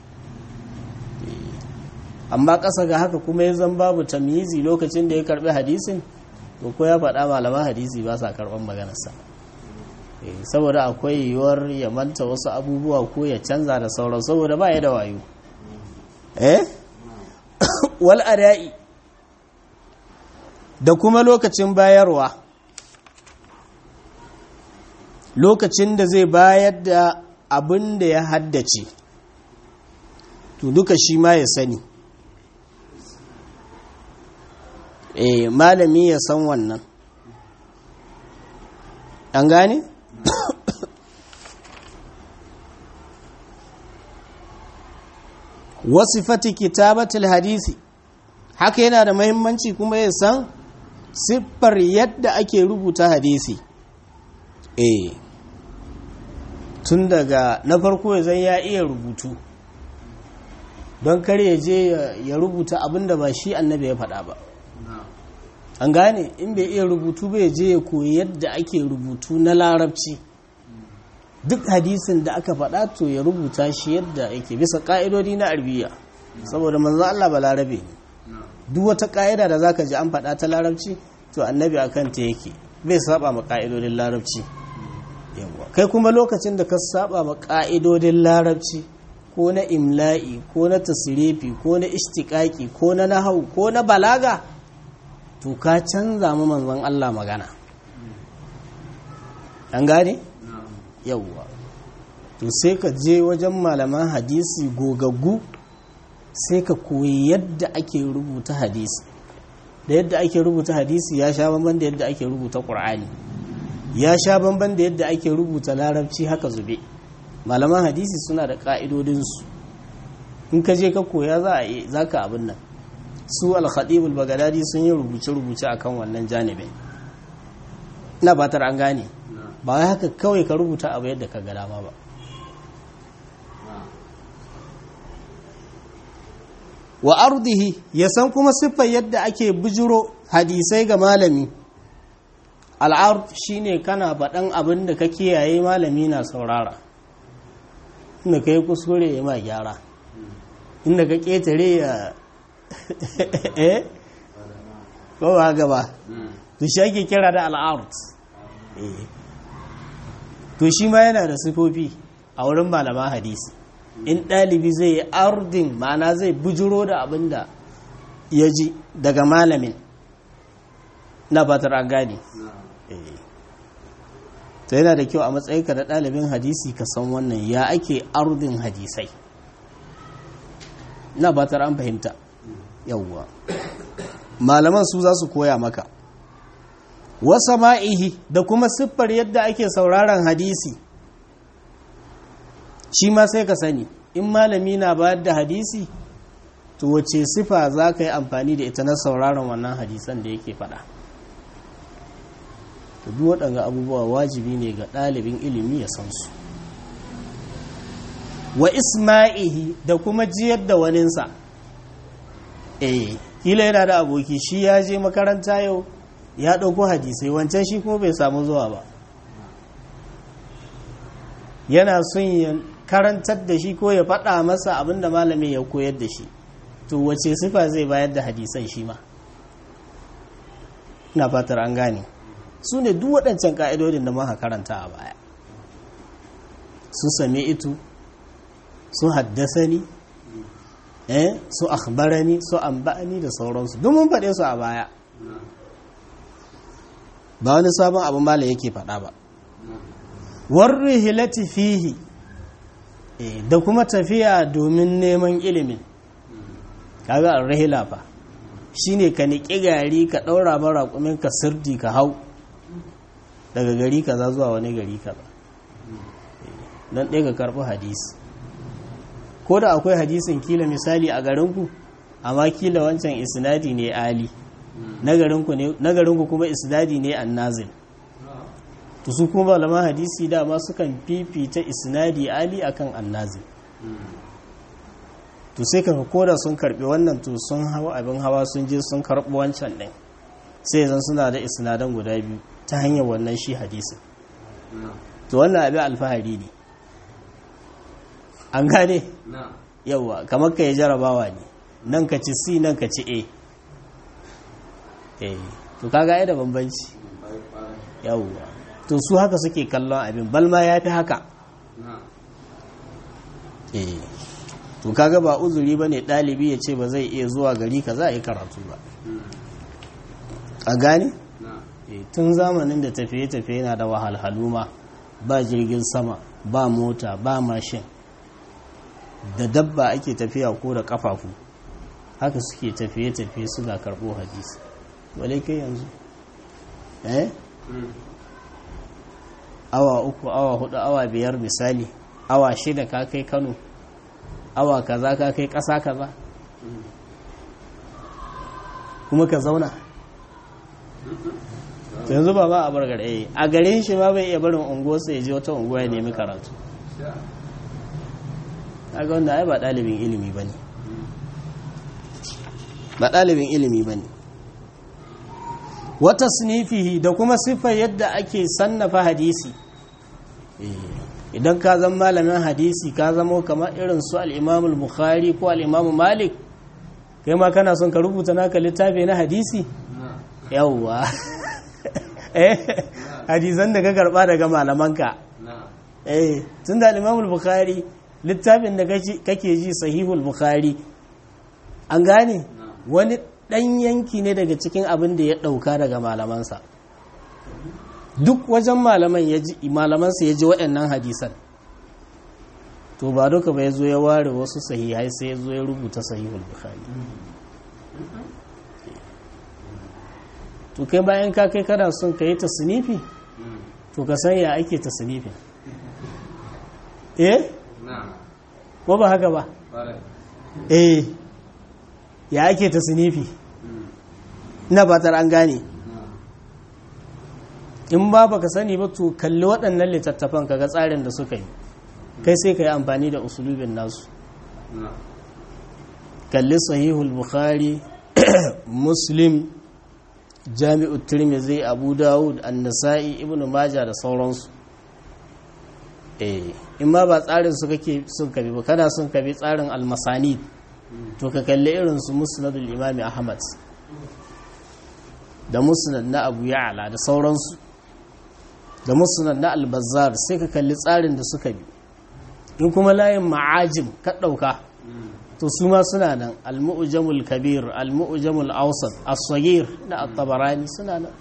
amma ƙasa ga haka kuma ya zan babu tamyizi lokacin da ya karbi hadisin to ko ya faɗa malaman hadisi ba sa karɓar maganarsa saboda akwai yiwuwar ya manta wasu abubuwa ko ya canza da sauran saboda ba ya da wayo eh wal adai da kuma lokacin bayarwa lokacin da zai bayar da abin da ya haddace to duka shi ma ya sani eh malami ya san wannan an gane? wasifati kitabatul hadisi haka yana da mahimmanci kuma ya san siffar yadda ake rubuta hadisi eh tun daga na farko ya zan ya iya rubutu don kar ya je ya rubuta abin da ba shi annabi ya faɗa ba an gane in bai iya rubutu bai je ya koyi yadda ake rubutu na larabci duk hadisin da aka faɗa to ya rubuta shi yadda yake bisa ƙa'idodi na arbiya saboda manzo Allah ba larabe ne duk wata ƙa'ida da zaka ji an faɗa ta larabci to annabi akan ta yake bai saba ma ƙa'idodin larabci yawa kai kuma lokacin da ka saba ma ƙa'idodin larabci ko na imla'i ko na tasirifi ko na istiƙaƙi ko na nahau ko na balaga to ka canza mu manzon Allah magana an gane yawwa to sai ka je wajen malaman hadisi gogaggu sai ka koyi yadda ake rubuta hadisi da yadda ake rubuta hadisi ya sha bamban da yadda ake rubuta ƙur'ani ya sha bamban da yadda ake rubuta larabci haka zube malaman hadisi suna da ƙa'idodinsu in ka je ka koya za ka abin nan su al-khatibul bagadadi sun yi rubuce-rubuce akan wannan janibin na batar an gane ba wai haka kawai ka rubuta abu yadda ka ga dama ba wa ardihi ya san kuma siffar yadda ake bujiro hadisai ga malami al'ard shine kana faɗan abin da ka kiyaye malami na saurara inda ka yi kuskure ya ma gyara inda ka ƙetare ya eh ko ba gaba to shi ake kira da al'ard to shi ma yana da sifofi a wurin malaman hadisi in ɗalibi zai yi ardin ma'ana zai bujiro da abin da ya ji daga malamin na fatar an gane to yana da kyau a matsayinka da ɗalibin hadisi ka san wannan ya ake ardin hadisai na fatar an fahimta yauwa malaman su za su koya maka wasa ma'ihi da kuma siffar yadda ake sauraron hadisi shi ma sai ka sani in malami na bayar da hadisi to wace sifa za ka yi amfani da ita na sauraron wannan hadisan da yake faɗa to duk waɗanga abubuwa wajibi ne ga ɗalibin ilimi ya san su wa isma'ihi da kuma jiyar da waninsa eh kila yana da aboki shi ya je makaranta yau ya ɗauko hadisai wancan shi kuma bai samu zuwa ba yana son ya karantar da shi ko ya faɗa masa abinda malamin ya koyar da shi to wace sifa zai bayar da hadisan shi ma na fatar an gane su ne duk waɗancan ƙa'idodin da muka karanta a baya su same itu su haddasani eh su akhbarani su amba'ani da sauransu duk mun faɗe su a baya ba wani sabon abin mala yake faɗa ba warri hilati fihi da kuma tafiya domin neman ilimin kaga ar-rihla fa shine ka niki gari ka daura mara kumin ka sirdi ka hau daga gari kaza zuwa wani gari kaza dan ɗaya ka karɓi hadisi ko da akwai hadisin kila misali a garinku amma kila wancan isnadi ne ali na garinku kuma isnadi ne annazil to su kuma malaman hadisi dama sukan fifita isnadi ali akan annazil to sai ka koda sun karbi wannan to sun hawa abin hawa sun je sun karbi wancan din sai zan suna da isnadan guda biyu ta hanyar wannan shi hadisin to wannan abin alfahari ne an gane yawa kamar ka yi jarabawa ne nan ka ci c nan ka ci a eh to kaga ai da bambanci yawwa to su haka suke kallon abin balma ya fi haka eh to kaga ba uzuri bane dalibi ya ce ba zai iya zuwa gari ka za a yi karatu ba a gane tun zamanin da tafiye-tafiye yana da wahalhalu ma ba jirgin sama ba mota ba mashin da dabba ake tafiya ko da kafafu haka suke tafiye-tafiye suna karɓo hadisi wale kai yanzu eh awa uku awa hudu awa biyar misali awa shida ka kai kano awa kaza ka kai ƙasa kaza kuma ka zauna yanzu ba ba a bar gare a garin shi ma bai iya barin unguwarsa ya je wata unguwa ya nemi karatu ga wanda ai ba ɗalibin ilimi ba ne ba ɗalibin ilimi ba ne wata sinifihi da kuma siffar yadda ake sannafa hadisi idan ka zama malamin hadisi ka zama kamar irin su al'imamul bukhari ko al'imamul malik kai ma kana son ka rubuta naka littafi na hadisi yawwa hadisan da ka karba daga malamanka eh tun da al'imamul bukhari littafin da kake ji sahihul bukhari an gane wani ɗan yanki ne daga cikin abin da ya ɗauka daga malamansa duk wajen malaman ya ji malamansa ya ji waɗannan hadisan to ba duka ba ya zo ya ware wasu sahihai sai ya zo ya rubuta sahihul bukhari to kai bayan ka kai kana son ka yi tasnifi to ka san ya ake tasnifin eh ko ba haka ba eh ya ake tasnifi ina batar an gane in ba baka sani ba to kalli waɗannan littattafan kaga tsarin da suka yi kai sai ka yi amfani da usulubin nasu kalli sahihul bukhari muslim jami'u tirmidhi abu dawud an-nasa'i ibnu majah da sauransu eh in ma ba tsarin su kake sun kabi ba kana sun kabi tsarin al-masanid to ka kalli irin su musnadul imam ahmad da musnad na abu ya'la da sauransu da musnad na al-bazzar sai ka kalli tsarin da suka bi in kuma layin ma'ajim ka dauka to su ma suna nan al-mu'jamul kabir al-mu'jamul awsat as-saghir na at-tabarani suna nan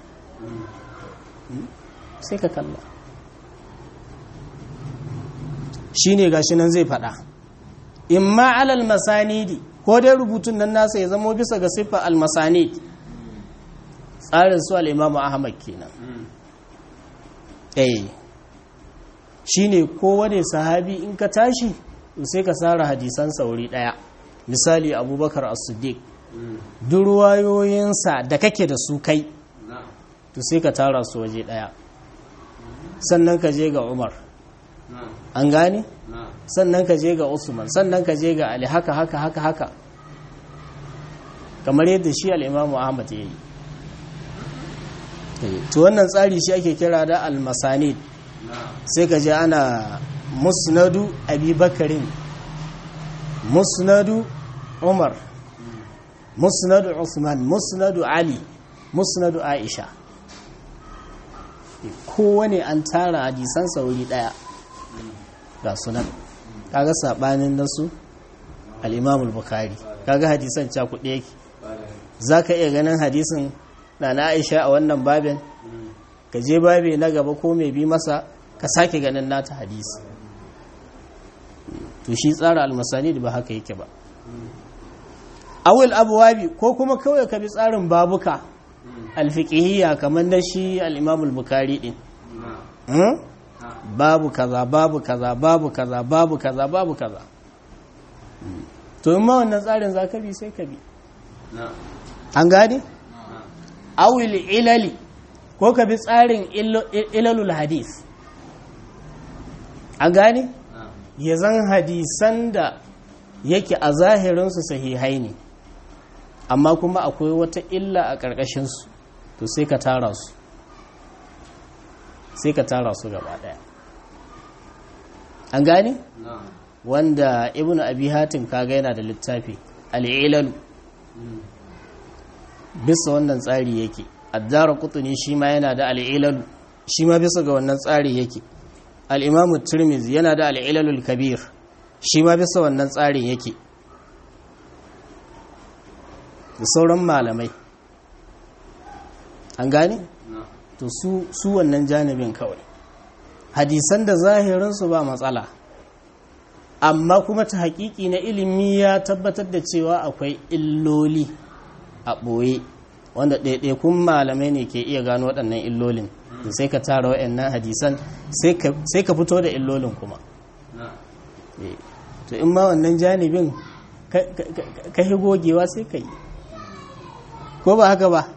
sai ka kalla shine gashi nan zai fada imma alal masanidi ko dai rubutun nan nasa ya zama bisa ga siffa al-masanid tsarin su al-imamu ahmad kenan eh shine kowane sahabi in ka tashi sai ka tsara hadisan sauri daya misali abubakar as-siddiq duk ruwayoyinsa da kake da su kai to sai ka tara su waje daya sannan ka je ga umar an gane sannan ka je ga usman sannan ka je ga ali haka haka haka haka kamar yadda shi al'imamu ahmad ya yi to wannan tsari shi ake kira da al-masanid sai ka je ana musnadu abubakarin musnadu umar musnadu usman musnadu ali musnadu aisha kowane an tara hadisan sauri daya ga sunan kaga sabanin nasu al-imam al-bukhari kaga hadisan cakuɗe yake zaka iya ganin hadisin na na aisha a wannan babin ka je babe na gaba ko mai bi masa ka sake ganin nata hadisi to shi tsara almasani da ba haka yake ba awil abuwabi ko kuma kawai ka bi tsarin babuka alfiqhiyya kamar na shi al-imam al-bukhari din babu kaza babu kaza babu kaza babu kaza babu kaza to in ma wannan tsarin za ka bi sai ka bi an gane awil ilali ko ka bi tsarin ilalul hadis an gane ya zan hadisan da yake a zahirinsu sahihai ne amma kuma akwai wata illa a ƙarƙashinsu to sai ka tara su sai ka tara su gaba ɗaya an gane wanda ibn abi hatim kaga yana da littafi al'ilalu bisa wannan tsari yake addara kutuni shi ma yana da al'ilalu shi ma bisa ga wannan tsari yake al'imamu turmiz yana da al'ilalul kabir shi ma bisa wannan tsarin yake da sauran malamai an gane? to su wannan janibin kawai hadisan da zahirinsu ba matsala amma kuma ta hakiki na ilimi ya tabbatar da cewa akwai illoli a ɓoye wanda ɗaiɗaikun malamai ne ke iya gano waɗannan illolin sai ka tara waɗannan hadisan sai ka fito da illolin kuma to in ma wannan janibin ka hi gogewa sai ka yi ko ba haka ba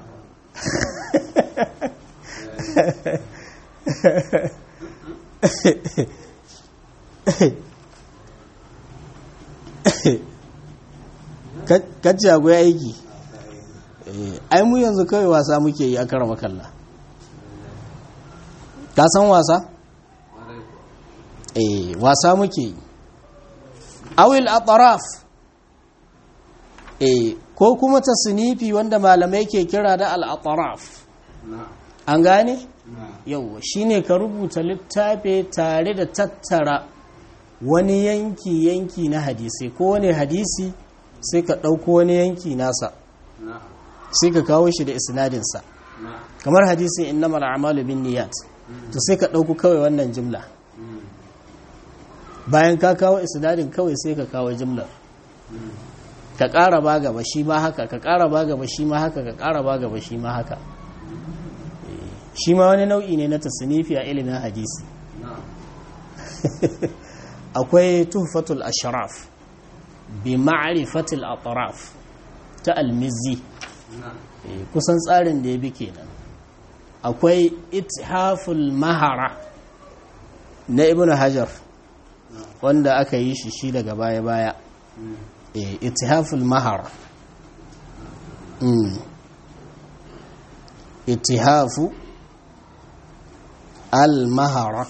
kacce akwai aiki ai mu yanzu kawai wasa muke yi a karama kalla ka san wasa? eh wasa muke yi awil ataraf eh ko kuma ta sinifi wanda malamai ke kira da al-ataraf an gane? yau shine ka rubuta littafi tare da tattara wani yanki-yanki na hadisi ko wani hadisi sai ka ɗauko wani yanki nasa sai ka kawo shi da isnadinsa kamar hadisin innamal a'malu bin niyat to sai ka ɗauko kawai wannan jimla bayan ka kawo isnadin kawai sai ka kawo jimlar ka ƙara ba gaba shi ma haka ka ƙara ba gaba shi ma haka ka ƙara ba gaba shi ma haka shi ma wani nau'i ne na tasnifi a ilimin hadisi akwai tuhfatul ashraf bi ma'rifatil atraf ta almizi kusan tsarin da ya bi kenan akwai ithaful mahara na ibnu hajar wanda aka yi shi shi daga baya-baya eh ittihaful mahar mm ittihafu al mahara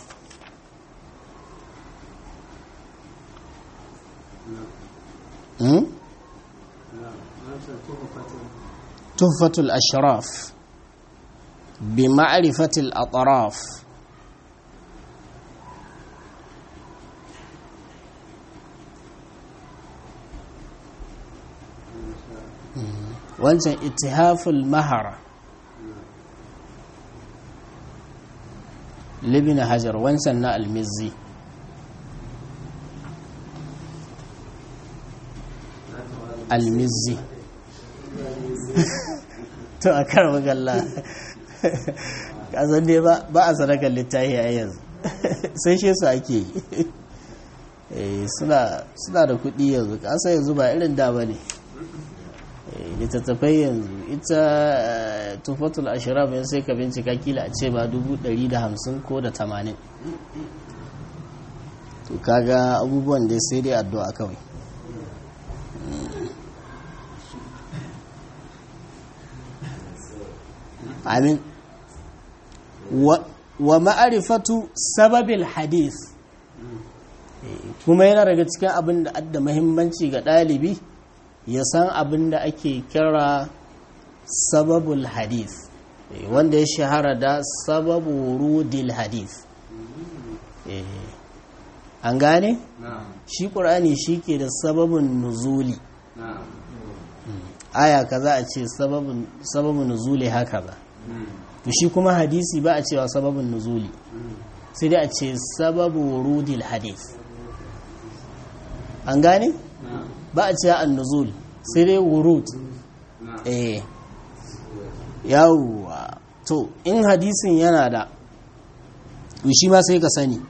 mm تحفة الأشراف بمعرفة الأطراف wancan ittihaful mahara libina hajar wancan na almizi almizi to a kar magalla kasan dai ba a sadakar littafi a yanzu sai shi su ake yi suna da kuɗi yanzu kasa yanzu ba irin da ba ne littattafai yanzu ita tufatul ashirar yan sai ka bincika kila a ce ba hamsin ko da tamanin to kaga abubuwan dai sai dai addu'a kawai amin wa ma'arifatu sababil hadith kuma yana daga cikin abin da adda mahimmanci ga ɗalibi ya san abin da ake kira sababul hadith wanda ya shahara da sababu rudil hadith an gane? shi ƙur'ani shi ke da sababin nuzuli aya kaza a ce sababin nuzuli haka ba to shi kuma hadisi ba a cewa sababin nuzuli sai dai a ce sababu wurudil hadith an gane ba a cewa an nuzul sai dai wurud eh yawwa to in hadisin yana da to shi ma sai ka sani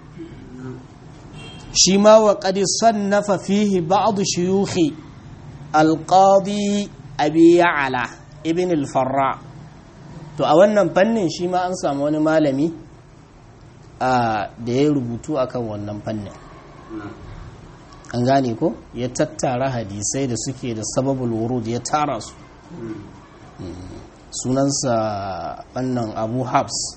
shi ma wa qad sannafa fihi ba'd shuyukhi al-qadi abi ya'la ibn al-farra to a wannan fannin shi ma an samu wani malami da ya rubutu akan wannan fannin an gane ko ya tattara hadisai da suke da sababul wurud ya tara su sunansa wannan abu habs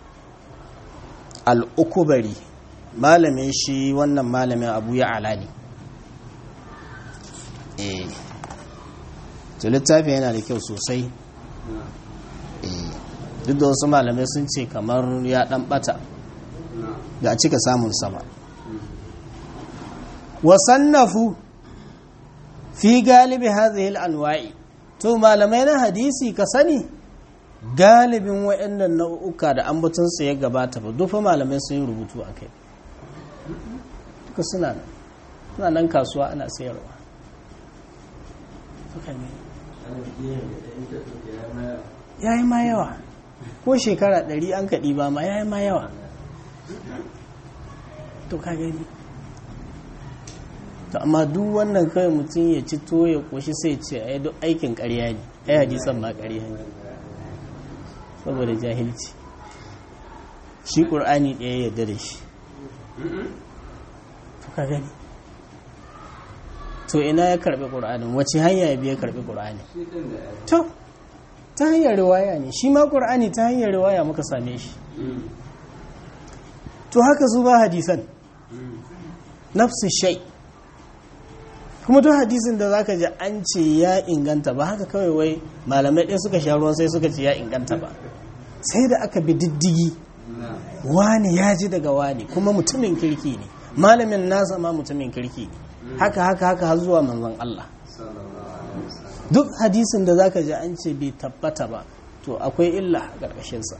al'ukubari malamin shi wannan malamin abu ya ala ne eh to littafi yana da kyau sosai duk da wasu malamai sun ce kamar ya dan bata da a cika samun sama wasannafu fi galibi hadhihi al-anwa'i to malamai na hadisi ka sani galibin waɗannan nau'uka da ambaton su ya gabata ba dufa malamai sun yi rubutu akai duka suna nan suna nan kasuwa ana sayarwa ya yi ma yawa ko shekara ɗari an kaɗi ba ma ya yi ma yawa to ka gani to amma duk wannan kawai mutum ya ci to ya ƙoshi sai ce a duk aikin ƙarya ne ai hadisan ma ƙarya ne saboda jahilci shi ƙur'ani ɗaya yarda da shi to ka gani to ina ya karɓi ƙur'anin wace hanya ya biya karɓi ƙur'ani to ta hanyar riwaya ne shi ma ƙur'ani ta hanyar riwaya muka same shi to haka su ba hadisan nafsu shai kuma duk hadisin da zaka ji an ce ya inganta ba haka kawai wai malamai ɗaya suka sha ruwan sai suka ce ya inganta ba sai da aka bi diddigi wani ya ji daga wani kuma mutumin kirki ne malamin nasa ma mutumin kirki ne haka haka haka har zuwa manzon Allah duk hadisin da zaka ji an ce bai tabbata ba to akwai illa a ƙarƙashinsa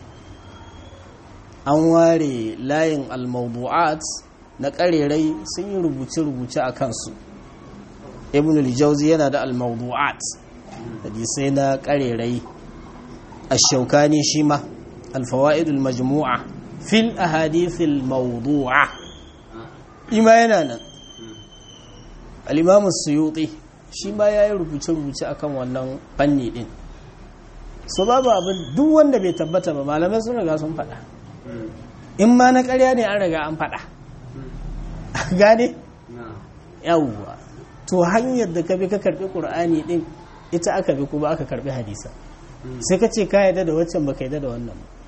an ware layin almawdu'at na ƙarerai sun yi rubuce-rubuce a kansu ibn al-jawzi yana da almawdu'at hadisai na ƙarerai ash-shawkani shi ma al-fawaid al-majmu'a fil ahadith al-mawdu'a ima yana nan al-imam as-suyuti shi ma yayi rubuce-rubuce akan wannan fanni din so babu abin duk wanda bai tabbata ba malamai sun riga sun faɗa in ma na ƙarya ne an riga an faɗa gane yawwa to hanyar da ka bi ka karbi qur'ani din ita aka bi kuma aka karbi hadisa sai ka ce ka yarda da waccan baka yarda da wannan ba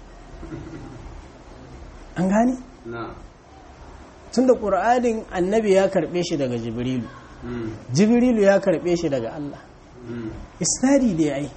an gane tunda qur'anin annabi ya karbe shi daga jibrilu jibrilu ya karbe shi daga Allah isnadi ne ai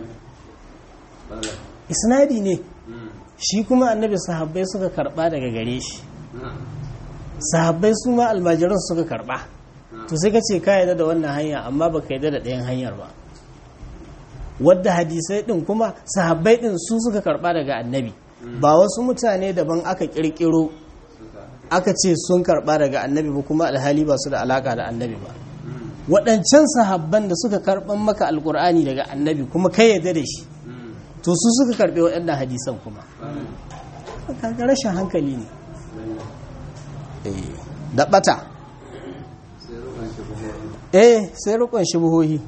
isnadi ne shi kuma annabi sahabbai suka karba daga gare shi sahabbai su ma almajiran suka karba to sai ka ce ka yarda da wannan hanya amma baka yarda da ɗayan hanyar ba wadda hadisai din kuma sahabbai din su suka karba daga annabi ba wasu mutane daban aka kirkiro aka ce sun karba daga annabi ba kuma alhali ba su da alaka da annabi ba waɗancan sahabban da suka karɓan maka alkur'ani daga annabi kuma kai yarda da shi to su suka karɓe waɗannan hadisan kuma kaga rashin hankali ne da ɓata eh sai rukun shubuhohi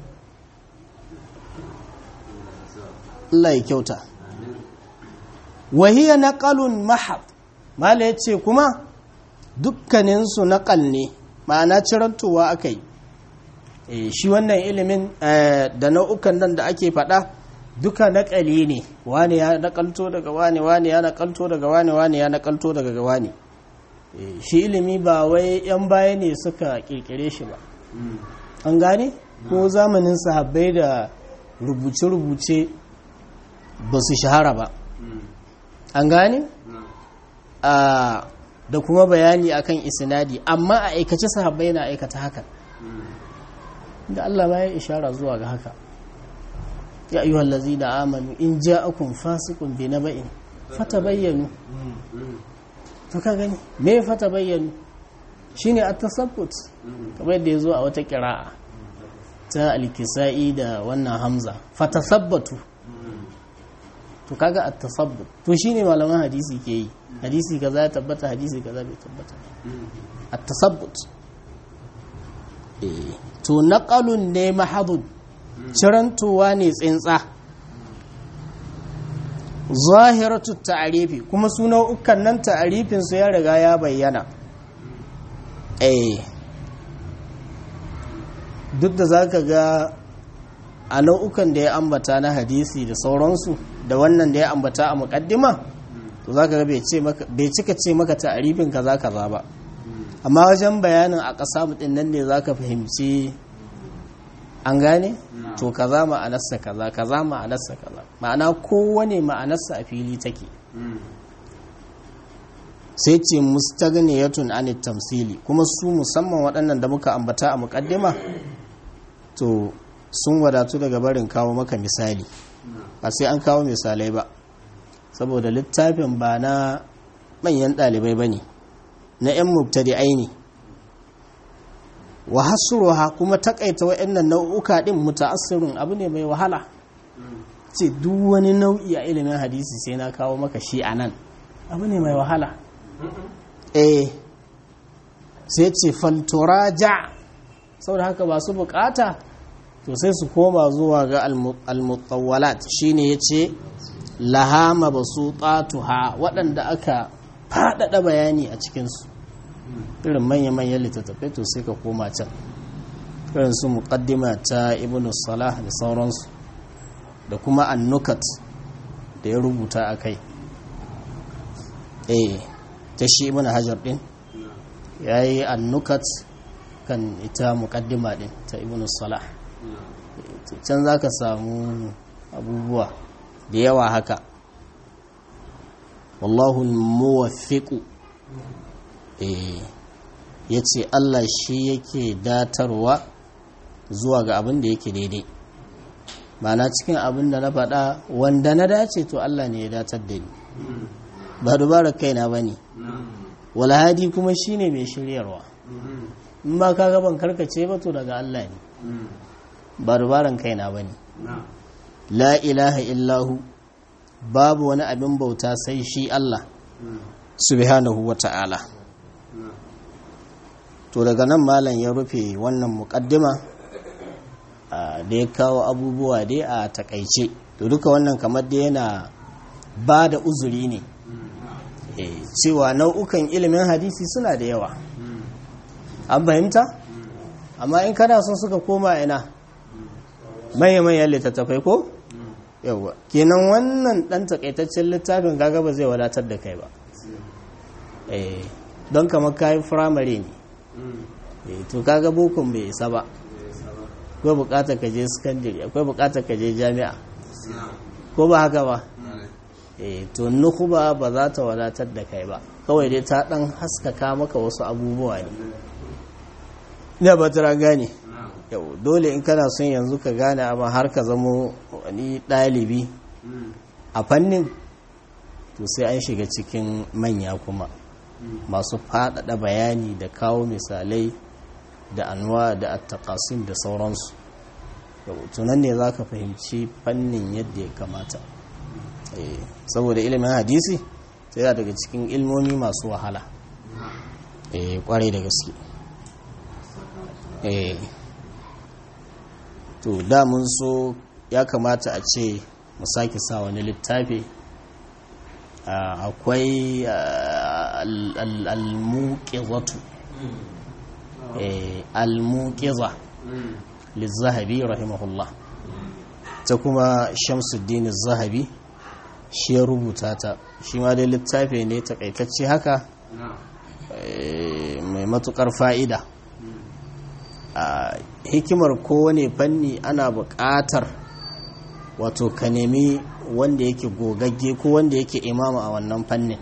Allah ya kyauta wahiya naqalun mahab mala yace kuma dukkaninsu naqal ne ma'ana cirantowa akai shi wannan ilimin da nau'ukan nan da ake faɗa duka naƙali ne wani ya naƙalto daga wani wani ya naƙalto daga wani wani ya naƙalto daga wani shi ilimi ba wai 'yan baya ne suka ƙirƙire shi ba an gane ko zamanin sahabbai da rubuce-rubuce ba su shahara ba an gane da kuma bayani akan isnadi amma a aikace sahabbai na aikata hakan da Allah ma ya ishara zuwa ga haka ya ayyuhal ladzina amanu in ja'akum fasiqun bi naba'in fatabayyanu to ka gani me fatabayyanu shine at-tasabbut kamar yadda yazo a wata qira'a ta al-kisa'i da wannan hamza fatasabbatu to kaga at-tasabbut to shine malaman hadisi ke yi hadisi kaza ya tabbata hadisi kaza bai tabbata at-tasabbut eh to naƙalun ne mahadun cirantowa ne tsintsa zahiratu ta'arifi kuma su nau'ukan nan ta'arifin su ya riga ya bayyana eh duk da zaka ga a nau'ukan da ya ambata na hadisi da sauransu da wannan da ya ambata a muƙaddima to zaka ga bai cika ce maka ta'arifin kaza kaza ba amma wajen bayanin a ƙasa mutum nan ne za ka fahimci an gane to kaza ma'anarsa kaza kaza ma'anarsa kaza ma'ana kowane ma'anarsa a fili take sai ce mustaghniyatun anit tamsili kuma su musamman waɗannan da muka ambata a muƙaddima to sun wadatu daga barin kawo maka misali ba sai an kawo misalai ba saboda littafin ba na manyan ɗalibai ba ne na 'yan mubtadi'ai ne wa hasruha kuma takaita wa'annan nau'uka din muta'assirin abu ne mai wahala ce duk wani nau'i a ilimin hadisi sai na kawo maka shi a nan abu ne mai wahala eh sai ce falturaja saboda haka ba su bukata to sai su koma zuwa ga almutawwalat shine yace lahama basu tsatuha waɗanda aka faɗaɗa bayani a cikinsu irin manya-manyan littattafai to sai ka koma can irin su muqaddima ta ibn salah da sauransu da kuma annukat da ya rubuta a kai eh ta shi ibn hajar din ya yi annukat kan ita muqaddima din ta ibn salah can za ka samu abubuwa da yawa haka wallahu muwaffiqu eh yace Allah shi yake datarwa zuwa ga abin da yake daidai mana cikin abin da na faɗa wanda na dace to Allah ne ya datar da ni ba dubarar kaina ba ne walhadi kuma shine mai shiryarwa in ba ka gaban karkace ba to daga Allah ne ba dubaran kaina ba ne la ilaha illahu babu wani abin bauta sai shi Allah subhanahu wa ta'ala to daga nan malam ya rufe wannan mukaddima da ya kawo abubuwa dai a takaice to duka wannan kamar da yana ba da uzuri ne cewa nau'ukan ilimin hadisi suna da yawa an fahimta amma in kana son suka koma ina manya-manyan littattafai ko yawwa kenan wannan dan takaitaccen littafin kaga ba zai wadatar da kai ba eh don kamar kayi firamare ne eh to kaga bokon bai isa ba akwai bukatar ka je sakandare akwai bukatar ka je jami'a ko ba haka ba eh to nukuba ba za ta wadatar da kai ba kawai dai ta dan haskaka maka wasu abubuwa ne ina ba ta gane yau dole in kana son yanzu ka gane amma har ka zamo wani ɗalibi a fannin to sai an shiga cikin manya kuma masu faɗaɗa bayani da kawo misalai da anwa da attakasin da sauransu tunan ne za ka fahimci fannin yadda ya kamata saboda ilimin hadisi sai yana daga cikin ilmomi masu wahala kwarai da gaske to da mun so ya kamata a ce mu sake sa wani littafi akwai al-muqizatu al-muqiza lizahabi rahimahullah ta kuma shamsuddin zahabi shi ya rubuta ta shi ma dai littafi ne takaitacce haka mai matukar fa'ida a hikimar kowane fanni ana buƙatar wato ka nemi wanda yake gogagge ko wanda yake imama a wannan fannin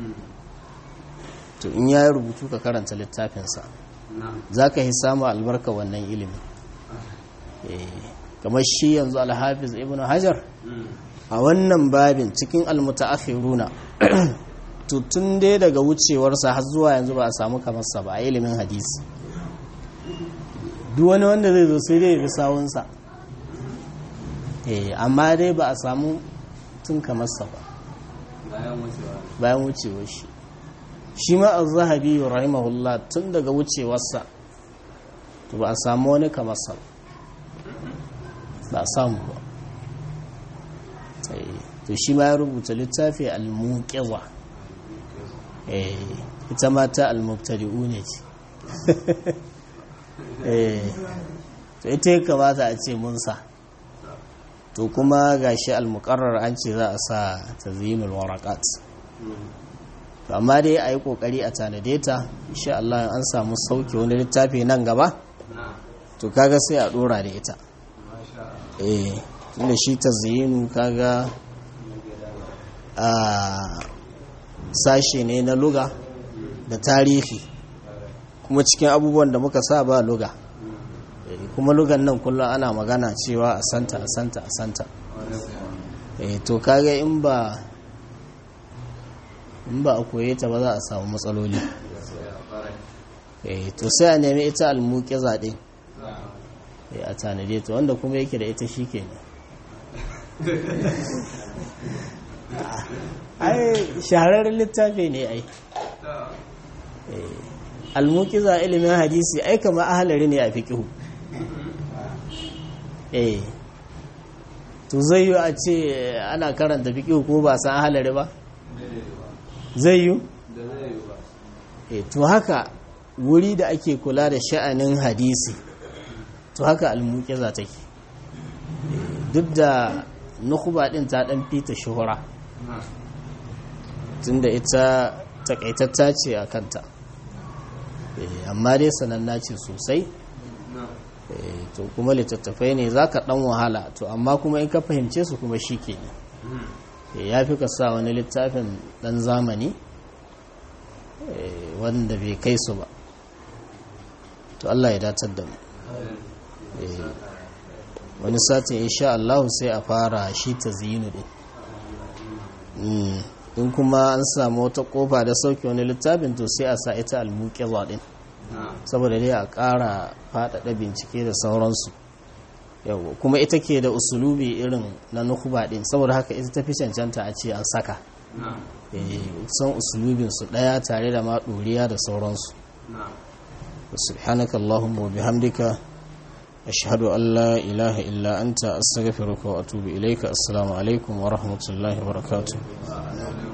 to in ya rubutu ka karanta littafinsa za ka yi samu albarka wannan ilimi kamar shi yanzu alhafiz ibn hajar a wannan babin cikin almutaakhiruna to tun dai daga wucewarsa har zuwa yanzu ba a samu kamarsa ba a ilimin hadisi duk wani wanda zai zo sai dai ya sawunsa amma dai ba a samu tun kamarsa ba bayan wucewar shi shi ma a zahabi rahimahullah tun daga wucewarsa to ba a samu wani kamarsa ba a samu ba to shi ma ya rubuta littafi al-muqiza ita mata al-mubtadi'u ne ce to ita ya kamata a ce munsa to kuma gashi al-muqarrar an ce za a sa tazyinul waraqat to amma dai a yi kokari a tanade ta insha Allah an samu sauke wani littafi nan gaba to kaga sai a dora da ita eh tunda shi tazyinu kaga a sashe ne na luga da tarihi kuma cikin abubuwan da muka sa ba luga kuma lugan nan kullum ana magana cewa a santa a santa a santa to kaga in ba in ba a koye ta ba za a samu matsaloli to sai a nemi ita almuke zaɗe a tanade ta wanda kuma yake da ita shi ke ai shahararren littafi ne ai almukiza ilimin hadisi ai kama ahalari ne a fiƙihu eh to zai yi a ce ana karanta fiƙihu ko ba san ahalari ba zai yi eh to haka wuri da ake kula da sha'anin hadisi to haka almukiza take duk da nukuba din ta dan fita shuhura tunda ita takaitatta ce a kanta amma dai sananna ce sosai to kuma littattafai ne za ka ɗan wahala to amma kuma in ka fahimce su kuma shi ke ya fi ka sa wani littafin ɗan zamani wanda bai kai su ba to Allah ya datar da mu wani satin insha Allah sai a fara shi ta zinu din in kuma an samu wata kofa da sauke wani littafin to sai a sa ita almuƙiza din saboda dai a ƙara faɗaɗa bincike da sauransu yau kuma ita ke da usulubi irin na nukuba din saboda haka ita tafi cancanta a ce an saka san usulubinsu ɗaya tare da ma ɗoriya da sauransu subhanaka allahumma wa bihamdika ashhadu an la ilaha illa anta astaghfiruka wa atubu ilayka assalamu alaikum wa rahmatullahi wa barakatuh